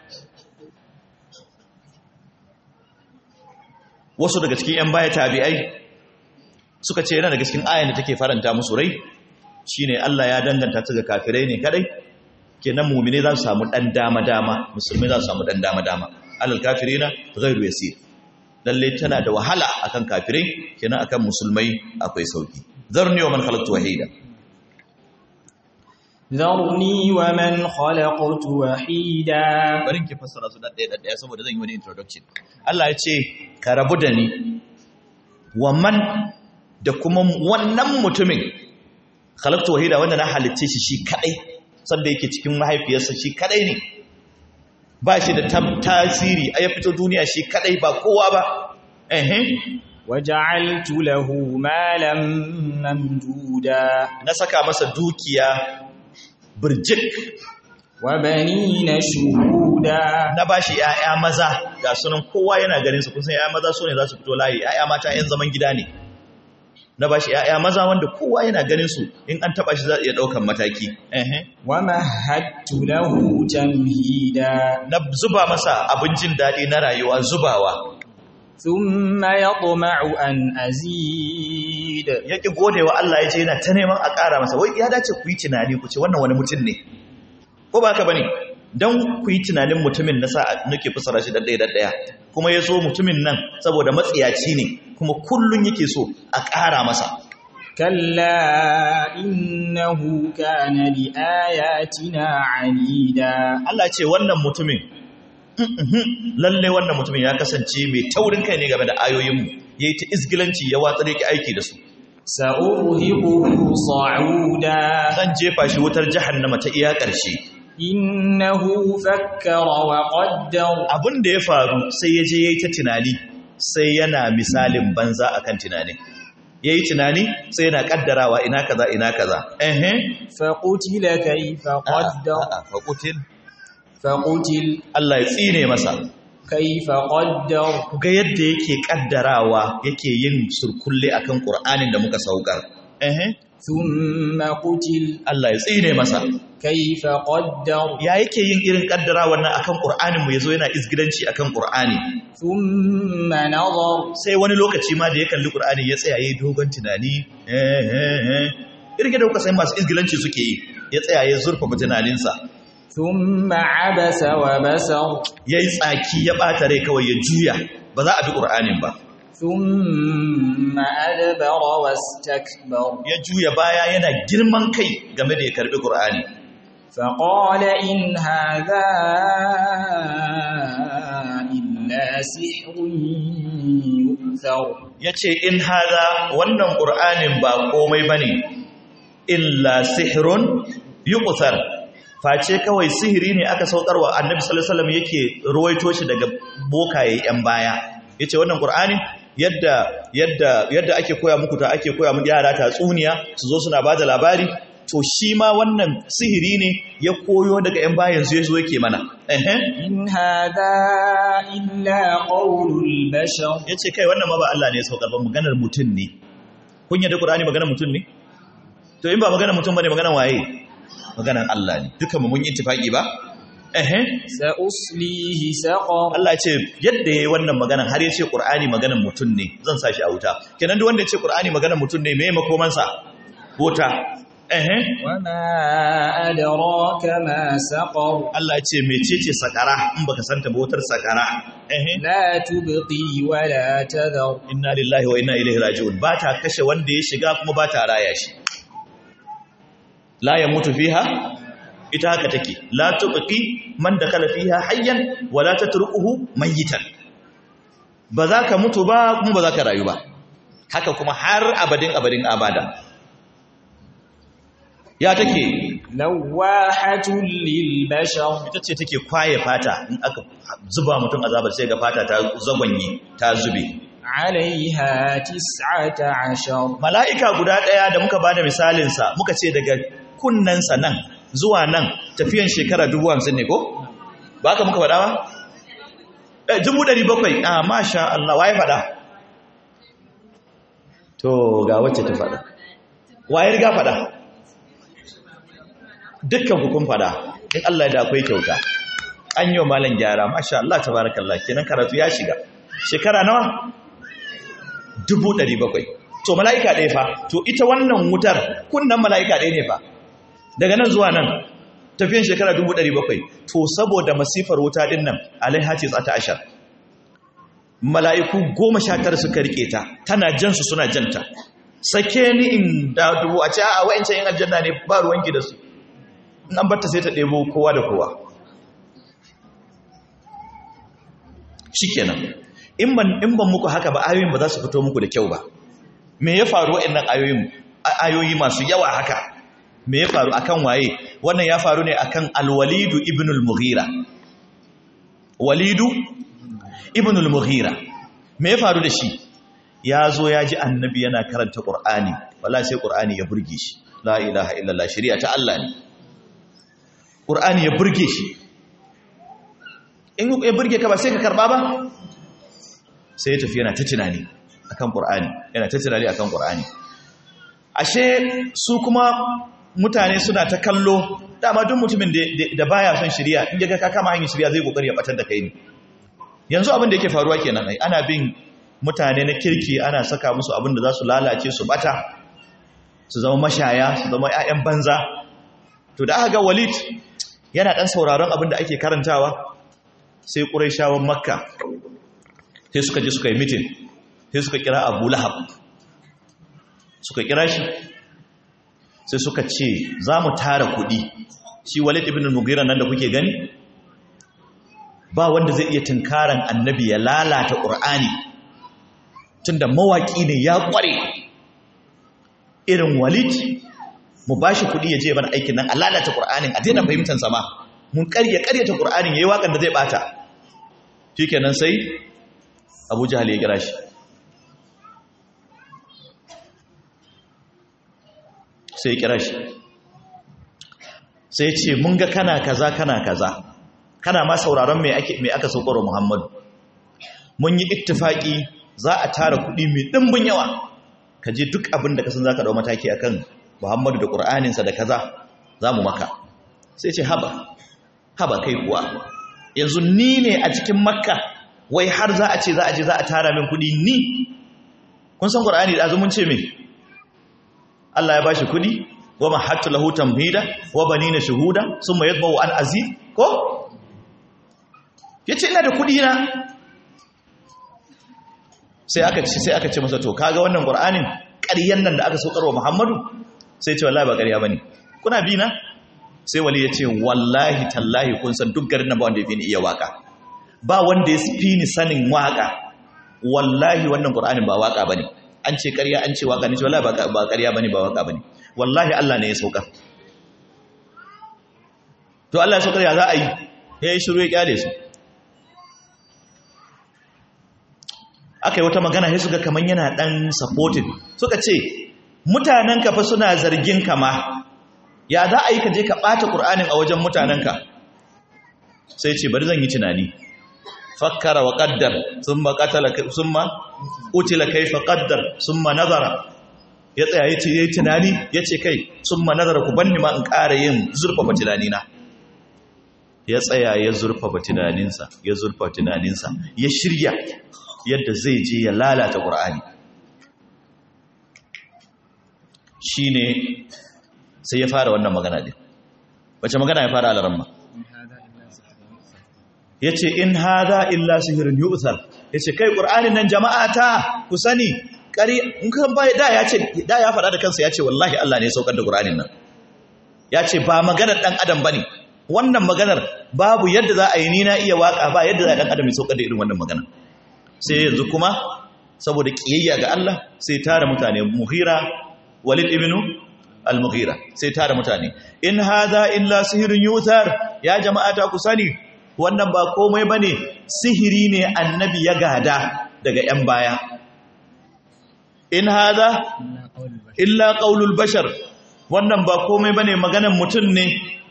wasu daga cikin ‘yan baya tabi'ai suka ce yana daga cikin ayan da take faranta musu rai shine Allah ya danganta ta ga kafirai ne kadai kenan mu'mine za su samu dan dama dama musulmai za su samu dan dama dama alal kafirina ghairu yasir lalle tana da wahala akan kafirai kenan akan musulmai akwai sauki zarni wa man khalaqtu wahida ذرني ومن خلقت وحيدا bari ki fassara su dadaya dadaya saboda zan yi wani introduction Allah ya ce ka rabu da ni wa man da kuma wannan mutumin khalaqtu wahida wanda na halicce shi shi kadai sanda yake cikin mahaifiyarsa shi kadai ne ba shi da tasiri a ya fito duniya shi kadai ba kowa ba ehe وجعلت له مالا ممدودا na saka masa dukiya birjik وبنين شهودا na bashi ƴaƴa maza ga sunan kowa yana ganin su kun san ƴaƴa maza sune za su fito layi ƴaƴa mata ƴan zaman gida ne na bashi ƴaƴa maza wanda kowa yana ganin su in an taba shi za iya daukan mataki ehe ومهدت له تمهيدا na zuba masa abincin daɗi na rayuwa zubawa ثم يطمع أن أزيد مزيد yake godewa Allah ya ce yana ta neman a ƙara masa wai ya dace ku yi tunani ku ce wannan wani mutum ne ko ba haka bane dan ku yi tunanin mutumin na sa nake fasara shi daddaya daddaya kuma ya so mutumin nan saboda matsiyaci ne kuma kullun yake so a ƙara masa كلا إنه كان لآياتنا عنيدا Allah ce wannan mutumin lalle wannan mutumin ya kasance mai taurin kai ne game da ayoyinmu yayi ta izgilanci ya watsar yake aiki da su سأرهقه صعودا zan jefa shi wutar jahannama ta iya ƙarshe إنه فكر وقدر abin da ya faru sai ya je yayi ta tunani sai yana misalin banza akan tunanin yayi tunani sai yana kaddarawa ina kaza ina kaza ehe فقتل كيف قدر faqutil فقتل Allah ya tsine masa كيف قدر ga yadda yake kaddarawa yake yin surkulle akan Qur'anin da muka saukar ehe ثم قتل Allah ya tsine masa كيف قدر ya yake yin irin kaddarawa nan akan Qur'anin mu yazo yana izgidanci akan Qur'ani ثم نظر sai wani lokaci ma da ya kalli Qur'ani ya tsaya yayi dogon tunani eh eh eh irin da kuka san masu izgilanci suke yi ya tsaya ya zurfa tunaninsa ثم عبس وبسر yayi tsaki ya bata rai kawai ya juya ba za a bi Qur'anin ba ثم أدبر واستكبر ya juya baya yana girman kai game da ya karbi Qur'ani فقال إن هذا إلا سحر يؤثر ya ce in haza wannan ƙur'anin ba komai ba ne illa sihirun yi face kawai sihiri ne aka saukarwa annabi salasalam yake ruwaito shi daga bokaye 'yan baya ya ce wannan ƙur'anin yadda yadda yadda ake koya muku ta ake koya muku yara tatsuniya su zo suna ba da labari to shi ma wannan sihiri ne ya koyo daga 'yan bayan su ya zo yake mana ehe إن هذا إلا قول البشر ya ce kai wannan ma ba Allah ne ya saukar ba maganar mutum ne kun yadda Qur'ani maganar mutum ne to in ba maganar mutum bane maganar waye maganar Allah ne dukan mu mun yi ittifaki ba eh سأصليه سقر Allah ya ce yadda yayi wannan maganar har ya ce Qur'ani maganar mutum ne zan sa shi a wuta kenan duk wanda ya ce Qur'ani maganar mutum ne me makoman sa wuta eh وما أدراك ما سقر Allah ya ce mecece sakara in baka santa ba wutar sakara eh لا تبقي ولا تذر inna lillahi wa inna ilaihi raji'un ba ta kashe wanda ya shiga kuma ba ta raya shi la yamutu fiha ita haka take la tubqi man dakala fiha hayyan wa la tatrukuhu mayitan ba za ka mutu ba kuma ba za ka rayu ba haka kuma har abadin abadin abada ya take لواحة للبشر ita ce take kwaye fata in aka zuba mutum azabar sai ga fata ta zagwanye ta zube عليها تسعة عشر mala'ika guda ɗaya da muka ba da misalinsa muka ce daga kunnensa nan zuwa nan tafiyan shekara dubu hamsin ne ko? ba ka muka faɗa ba? Eh, dubu ɗari bakwai a masha Allah waye faɗa? to ga wacce ta faɗa waye riga faɗa? dukkan hukun faɗa in Allah ya da akwai kyauta an yi wa malam gyara masha Allah tabarakallah kenan karatu ya shiga shekara nawa? dubu ɗari bakwai to mala'ika ɗaya fa to ita wannan wutar kunnan mala'ika ɗaya ne fa daga nan zuwa nan tafiyan shekara dubu ɗari bakwai to saboda masifar wuta ɗin nan alaihaci tsata ashar mala'iku goma sha tara suka riƙe ta tana jansu suna janta sake ni in da dubu a ce a wa'ancan yin aljanna ne ba ruwanki da su in an batta sai ta ɗebo kowa da kowa shi kenan in ban in ban muku haka ba ayoyin ba za su fito muku da kyau ba me ya faru wa'annan ayoyin ayoyi masu yawa haka me ya faru akan waye wannan ya faru ne akan al-walidu ibn al-mughira walidu ibn al-mughira me ya faru da shi ya zo ya ji annabi yana karanta qur'ani wallahi sai qur'ani ya burge shi la ilaha illallah shari'a ta Allah ne qur'ani ya burge shi in ya burge ka ba sai ka karba ba sai ya tafi yana ta tunani akan Qur'ani yana ta tunani akan Qur'ani ashe su kuma mutane suna ta kallo dama duk mutumin da baya son shari'a in ga ka kama hanyar shari'a zai kokari ya batar da kai ne yanzu abin da yake faruwa kenan ai ana bin mutane na kirki ana saka musu abin da za su lalace su bata su zama mashaya su zama 'ya'yan banza to da aka ga walid yana ɗan sauraron abin da ake karantawa sai ƙuraishawan makka sai suka je suka yi mitin sai suka kira abu lahab suka kira shi sai suka ce za mu tara kuɗi shi walid ibn mugira nan da kuke gani ba wanda zai iya tunkaran annabi ya lalata ƙur'ani tunda mawaƙi ne ya ƙware irin walid mu ba shi kuɗi ya je mana aikin nan a lalata ƙur'anin a daina fahimtar sama mun ƙarya ƙaryata ƙur'anin ya yi waƙar da zai ɓata shi kenan sai abu jihal ya gira shi sai ya kira shi sai ce mun ga kana kaza kana kaza kana ma sauraron me ake me aka saukar Muhammadu mun yi ittifaki za a tara kuɗi mai dimbin yawa ka je duk abin da ka san zaka dau mataki akan Muhammadu da Qur'anin sa da kaza zamu maka sai ce haba haba kai kuwa yanzu ni ne a cikin Makka wai har za a ce za a je za a tara min kuɗi ni kun san Qur'ani da azumun ce me Allah ya bashi kudi wa mahattu lahu tamhida wa banina shuhuda summa yadbu an aziz ko yace ina da kudi na sai aka ce sai aka ce masa to kaga wannan qur'anin ƙaryan nan da aka saukarwa Muhammadu sai ce wallahi ba ƙarya bane kuna bi na sai wali yace wallahi tallahi kun san duk garin nan ba wanda ya fi ni iya waka ba wanda ya fi ni sanin waka wallahi wannan qur'anin ba waka bane an ce ƙarya an ce waka ne ce wallahi ba ƙarya bane ba waka bane wallahi Allah ne ya saukar to Allah ya saukar ya za a yi ya yi shiru ya kyale su aka yi wata magana sai suka kaman yana dan supporting suka ce mutanen ka fa suna zargin ka ma ya za a yi ka je ka ɓata ƙur'anin a wajen mutanen ka sai ce bari zan yi tunani fakkara wa qaddar thumma qatala thumma utila kayfa qaddar thumma nazara ya tsaya yace yayi tunani yace kai thumma nazara ku banni ma in ƙara yin zurfafa tunani na ya tsaya ya zurfafa tunaninsa ya zurfafa tunaninsa ya shirya yadda zai je ya lalata qur'ani shine sai ya fara wannan magana din wace magana ya fara alaramma ya ce in haza illa sihirin yu'thar ya ce kai ƙur'anin nan jama'a ta ku sani ƙari in kan baya da ya ce da ya faɗa da kansa ya ce wallahi Allah ne ya saukar da ƙur'anin nan ya ce ba maganar ɗan adam ba ne wannan maganar babu yadda za a yi ni na iya waƙa ba yadda za a ɗan adam ya saukar da irin wannan magana sai yanzu kuma saboda ƙiyayya ga Allah sai tara mutane muhira walid ibnu al-mughira sai tara mutane in haza illa sihirin yu'thar ya jama'a ta ku sani wannan ba komai ba ne sihiri ne annabi ya gada daga ‘yan baya in haza illa ƙaulul bashar wannan ba komai ba ne maganan mutum ne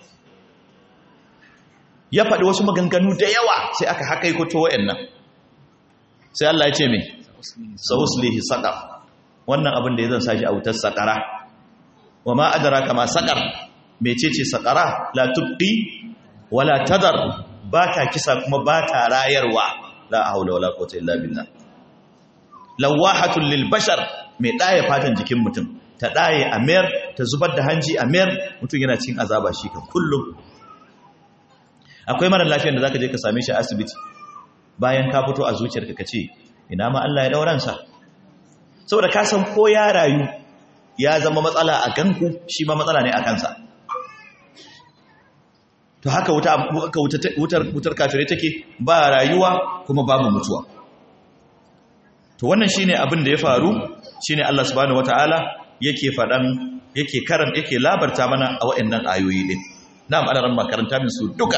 ya faɗi wasu maganganu da yawa sai aka haka yi kuto wa'yan sai Allah ya ce mai sa'uslihi saƙar wannan abin da ya zan sashi a wutar saƙara wa ma adara kama saƙar mecece saƙara la tubqi wala tadar ba ta kisa kuma ba ta rayarwa la haula wala quwwata illa billah lawahatul lil bashar mai daya fatan jikin mutum ta daye a mayar ta zubar da hanji a mayar mutum yana cikin azaba shi kan kullum akwai mara lafiyar da zaka je ka same shi a asibiti bayan ka fito a zuciyarka ka ce ina ma Allah ya dauran sa saboda ka san ko ya rayu ya zama matsala a ganku shi ma matsala ne a kansa to haka wutar wutar kafirai take ba rayuwa kuma babu mutuwa to wannan shine abin da ya faru shine Allah subhanahu wataala yake fadan yake karan yake labarta mana a waɗannan ayoyi din na'am ana ran makaranta min su duka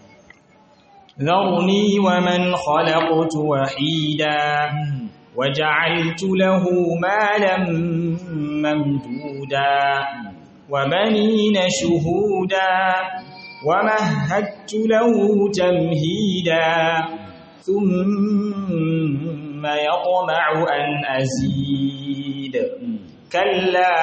ذرني ومن خلقت وحيدا وجعلت له مالا ممدودا وبنين شهودا ومهدت له تمهيدا ثم يطمع أن أزيد كلا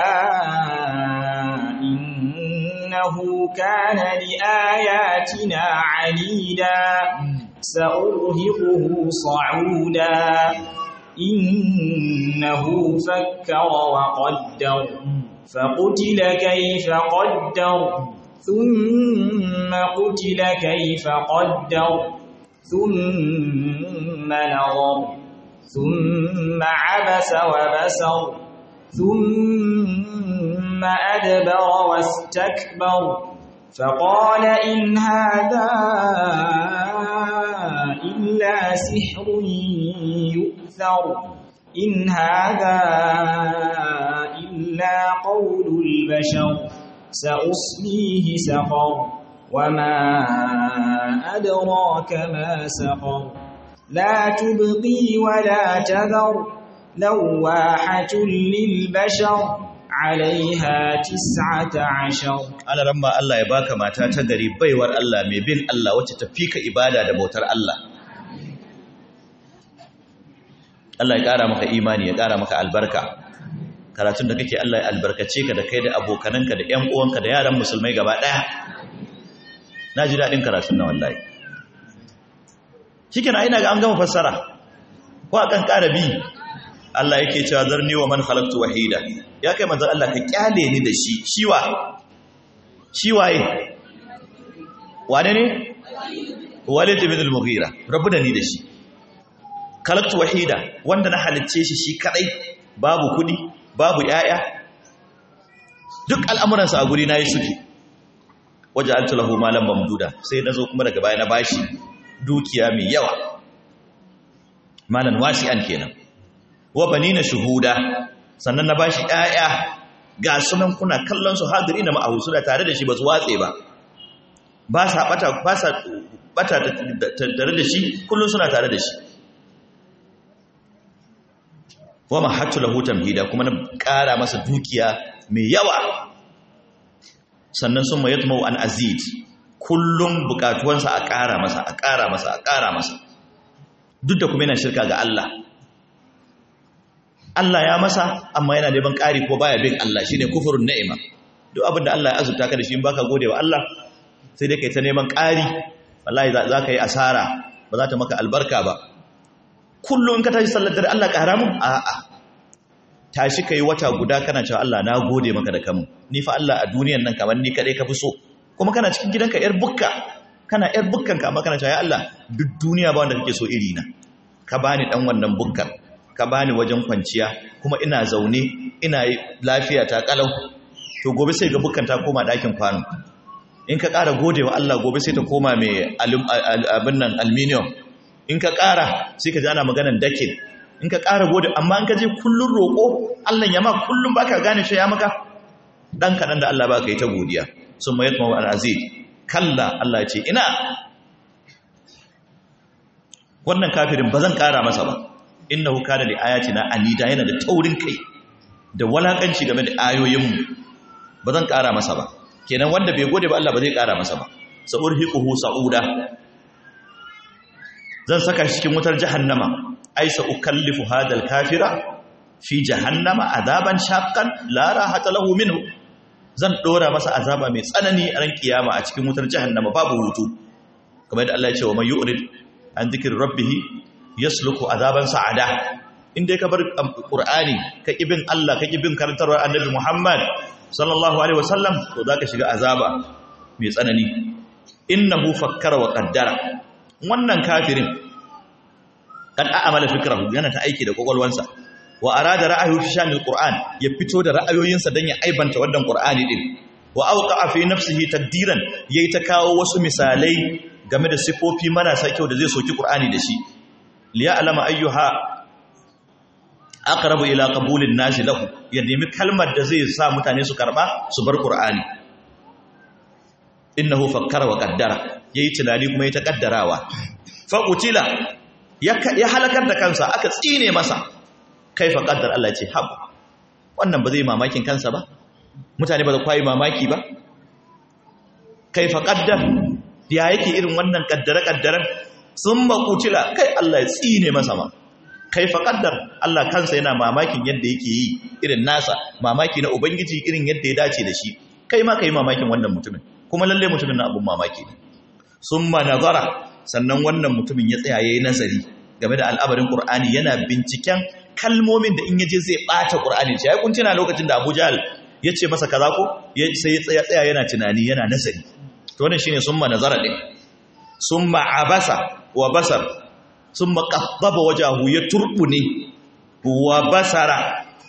إنه كان لآياتنا عنيدا سأرهقه صعودا إنه فكر وقدر فقتل كيف قدر ثم قتل كيف قدر ثم نظر ثم عبس وبسر ثم أدبر واستكبر فقال إن هذا إلا سحر يؤثر إن هذا إلا قول البشر سأصليه سقر وما أدراك ما سقر لا تبقي ولا تذر لواحة للبشر عليها تسعة عشر ana ramma Allah ya baka mata ta gari baiwar Allah mai bin Allah wacce ta fika ibada da bautar Allah Allah ya ƙara maka imani ya ƙara maka albarka karatun da kake Allah ya albarkace ka da kai da abokananka da ƴan uwanka da yaran musulmai gaba ɗaya na ji daɗin karatun na wallahi shi ina ga an gama fassara ko a kan ƙara bi Allah yake cewa zarni wa man khalaqtu wahida ya kai manzon Allah ka kyale ni da shi shiwa shi waye wane ne Walid ibn al-Mughira rabu da ni da shi khalaqtu wahida wanda na halicce shi shi kadai babu kudi babu yaya duk al'amuransa a guri na yi suke waje an tulahu malam mamduda sai na zo kuma daga baya na bashi dukiya mai yawa malan wasi'an kenan wa banina shuhuda sannan na bashi ƴaƴa ga sunan kuna kallon su hadiri na ma'ahu suna tare da shi ba su watse ba ba sa bata ba sa bata tare da shi kullun suna tare da shi wa mahattu lahu tamhida kuma na ƙara masa dukiya mai yawa sannan sun mayatmu an azid kullum bukatuwansa a ƙara masa a ƙara masa a ƙara masa duk da kuma yana shirka ga Allah Allah ya masa amma yana neman ƙari ko baya bin Allah shine kufurun ni'ima duk abin da Allah ya azurta ka da shi in baka gode wa Allah sai dai kai ta neman ƙari wallahi za ka yi asara ba za ta maka albarka ba kullum in ka tashi sallar dare Allah ƙara mun a'a tashi kai wata guda kana cewa Allah na gode maka da kamun ni fa Allah a duniyan nan kamar ni kadai ka fi so kuma kana cikin gidanka yar bukka kana yar bukkan ka amma kana cewa ya Allah duk duniya ba wanda kake so iri na ka bani dan wannan bukkar ka bani wajen kwanciya kuma ina zaune ina lafiya ta kalau to gobe sai ga bukkan ta koma dakin kwano in ka ƙara gode wa Allah gobe sai ta koma mai abin nan aluminium in ka ƙara sai ka ji ana maganan dakin in ka ƙara gode amma in ka je kullun roƙo Allah ya ma kullun baka gane shi ya maka dan kaɗan da Allah baka yi ta godiya sun mayat mawa al'azid kalla Allah ce ina wannan kafirin ba zan ƙara masa ba inna hu kana li ayatina anida yana da taurin kai da walakanci game da ayoyinmu ba zan ƙara masa ba kenan wanda bai gode ba Allah ba zai ƙara masa ba sa'urhiquhu sa'uda zan saka shi cikin wutar jahannama ai sa ukallifu hadal kafira fi jahannama azaban shaqqan la rahata lahu minhu zan dora masa azaba mai tsanani a ran kiyama a cikin wutar jahannama babu hutu kamar yadda Allah ya ce wa may yu'rid an dhikri rabbih yasluku azaban sa'ada in dai ka bar qur'ani ka kibin Allah ka kibin karantarwar annabi Muhammad sallallahu alaihi wasallam to zaka shiga azaba mai tsanani innahu fakkara wa qaddara wannan kafirin kan a'amala fikrahu yana ta aiki da kokolwansa wa arada ra'ayu fi shanil qur'an ya fito da ra'ayoyinsa dan ya aibanta wannan qur'ani din wa awqa'a fi nafsihi taqdiran yayi ta kawo wasu misalai game da sifofi marasa kyau da zai soki qur'ani da shi liya alama ayyuha aqrabu ila qabulin nasi lahu ya nemi kalmar da zai sa mutane su karba su bar qur'ani innahu fakkara wa qaddara yayi tunani kuma yayi ta kaddarawa fa qutila ya halakar da kansa aka tsine masa kaifa qaddar Allah ce hab wannan ba zai mamakin kansa ba mutane ba za kwayi mamaki ba kaifa qaddar ya yake irin wannan kaddare kaddaren sun qutila kai Allah ya tsine masa ma kaifa qaddar Allah kansa yana mamakin yadda yake yi irin nasa mamaki na ubangiji irin yadda ya dace da shi kai ma kai mamakin wannan mutumin kuma lalle mutumin na abun mamaki ne summa nazara sannan wannan mutumin ya tsaya yayin nazari game da al'abarin Qur'ani yana binciken kalmomin da in yaje zai bata Qur'ani ce ai kun tuna lokacin da Abu Jahl ya ce masa kaza ko sai ya tsaya tsaya yana tunani yana nazari to wannan shine summa nazara din summa abasa wa basar summa qaddaba wajahu ya turbune wa basara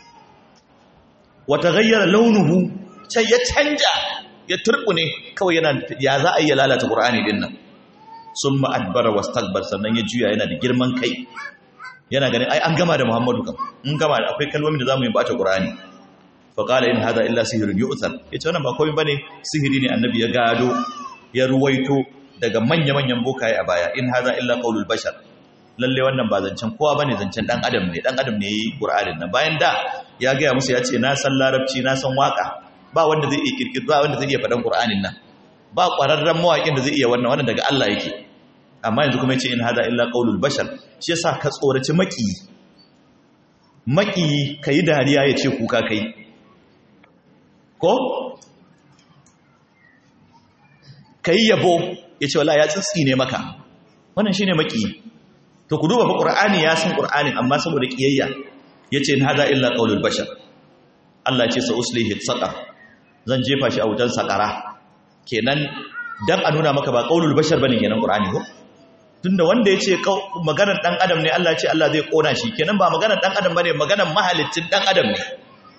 wa taghayyara launuhu sai ya canja ya turbune kawai yana ya za a yi lalata Qur'ani din nan summa adbara wastakbar sannan ya juya yana da girman kai yana ganin ai an gama da Muhammadu kam in gama akwai kalmomin da zamu yi bata Qur'ani fa qala in hada illa sihrun yu'thar yace wannan ba komai bane sihiri ne annabi ya gado ya ruwaito daga manya-manyan bokaye a baya in hada illa qaulul bashar lalle wannan ba zancen kowa bane zancen dan adam ne dan adam ne yayi Qur'anin nan bayan da ya ga musu yace na san larabci na san waka ba wanda zai iya kirkir ba wanda zai iya faɗan Qur'anin nan ba ƙwararren mawaƙin da zai iya wannan wannan daga Allah yake amma yanzu kuma yace in hada illa qaulul bashar shi yasa ka tsoraci maki maki kai dariya yace kuka kai ko kai yabo yace wallahi ya tsitsi ne maka wannan shine maki to ku duba fa qur'ani ya san qur'anin amma saboda kiyayya yace in hada illa qaulul bashar Allah ya ce sa uslihi saqar zan jefa shi a wutan sakara kenan dan a nuna maka ba qaulul bashar bane kenan qur'ani ko tunda wanda yace maganar dan adam ne Allah ya ce Allah zai kona shi kenan ba maganar dan adam bane maganar mahalicin dan adam ne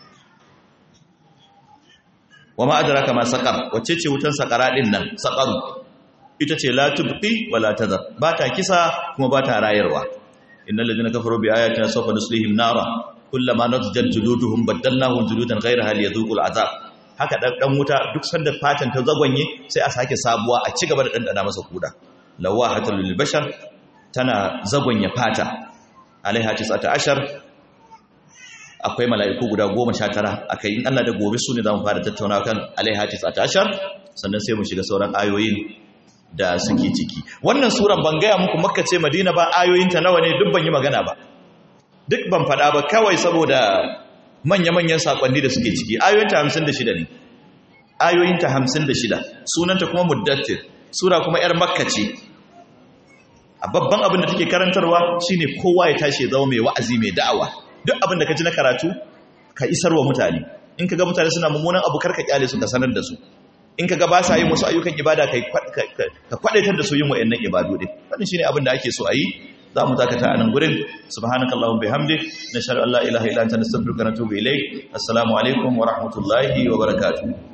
wama adraka ma saqar wacce ce wutan sakara din nan saqaru ita ce la tubqi wala tadhar ba ta kisa kuma ba ta rayarwa innal ladina kafaru bi ayatina sawfa nuslihim nara kullama nadjat juluduhum badalnahum juludan ghayraha liyadhuqul azab haka dan wuta duk sanda fatan ta zagwanye sai a sake sabuwa a ci gaba da dandana masa kuda lawahatul lil bashar tana zagwanye fata alaiha 19 akwai mala'iku guda 19 akai in Allah da gobe su ne zamu fara tattauna kan alaiha 19 sannan sai mu shiga sauran ayoyin da suke ciki wannan suran ban gaya muku makka ce madina ba ayoyinta nawa ne duk ban yi magana ba duk ban faɗa ba kawai saboda manya-manyan sakonni da suke ciki ayoyinta 56 ne ayoyinta 56 sunanta kuma muddattir sura kuma yar makka ce a babban abin da take karantarwa shine kowa ya tashi ya zama mai wa'azi mai da'awa duk abin da ka ji na karatu ka isarwa mutane in ka ga mutane suna mummunan abu karka kyale su ka sanar da su in ka ga ba sa yin wasu ayyukan ibada ka kwadaitar da su yin wa'annan ibadu din wannan shine abin da ake so a yi za mu dakata a nan gurin subhanakallahumma bihamdik nashhadu an la ilaha illa anta nastaghfiruka wa natubu ilayk assalamu alaikum wa rahmatullahi wa barakatuh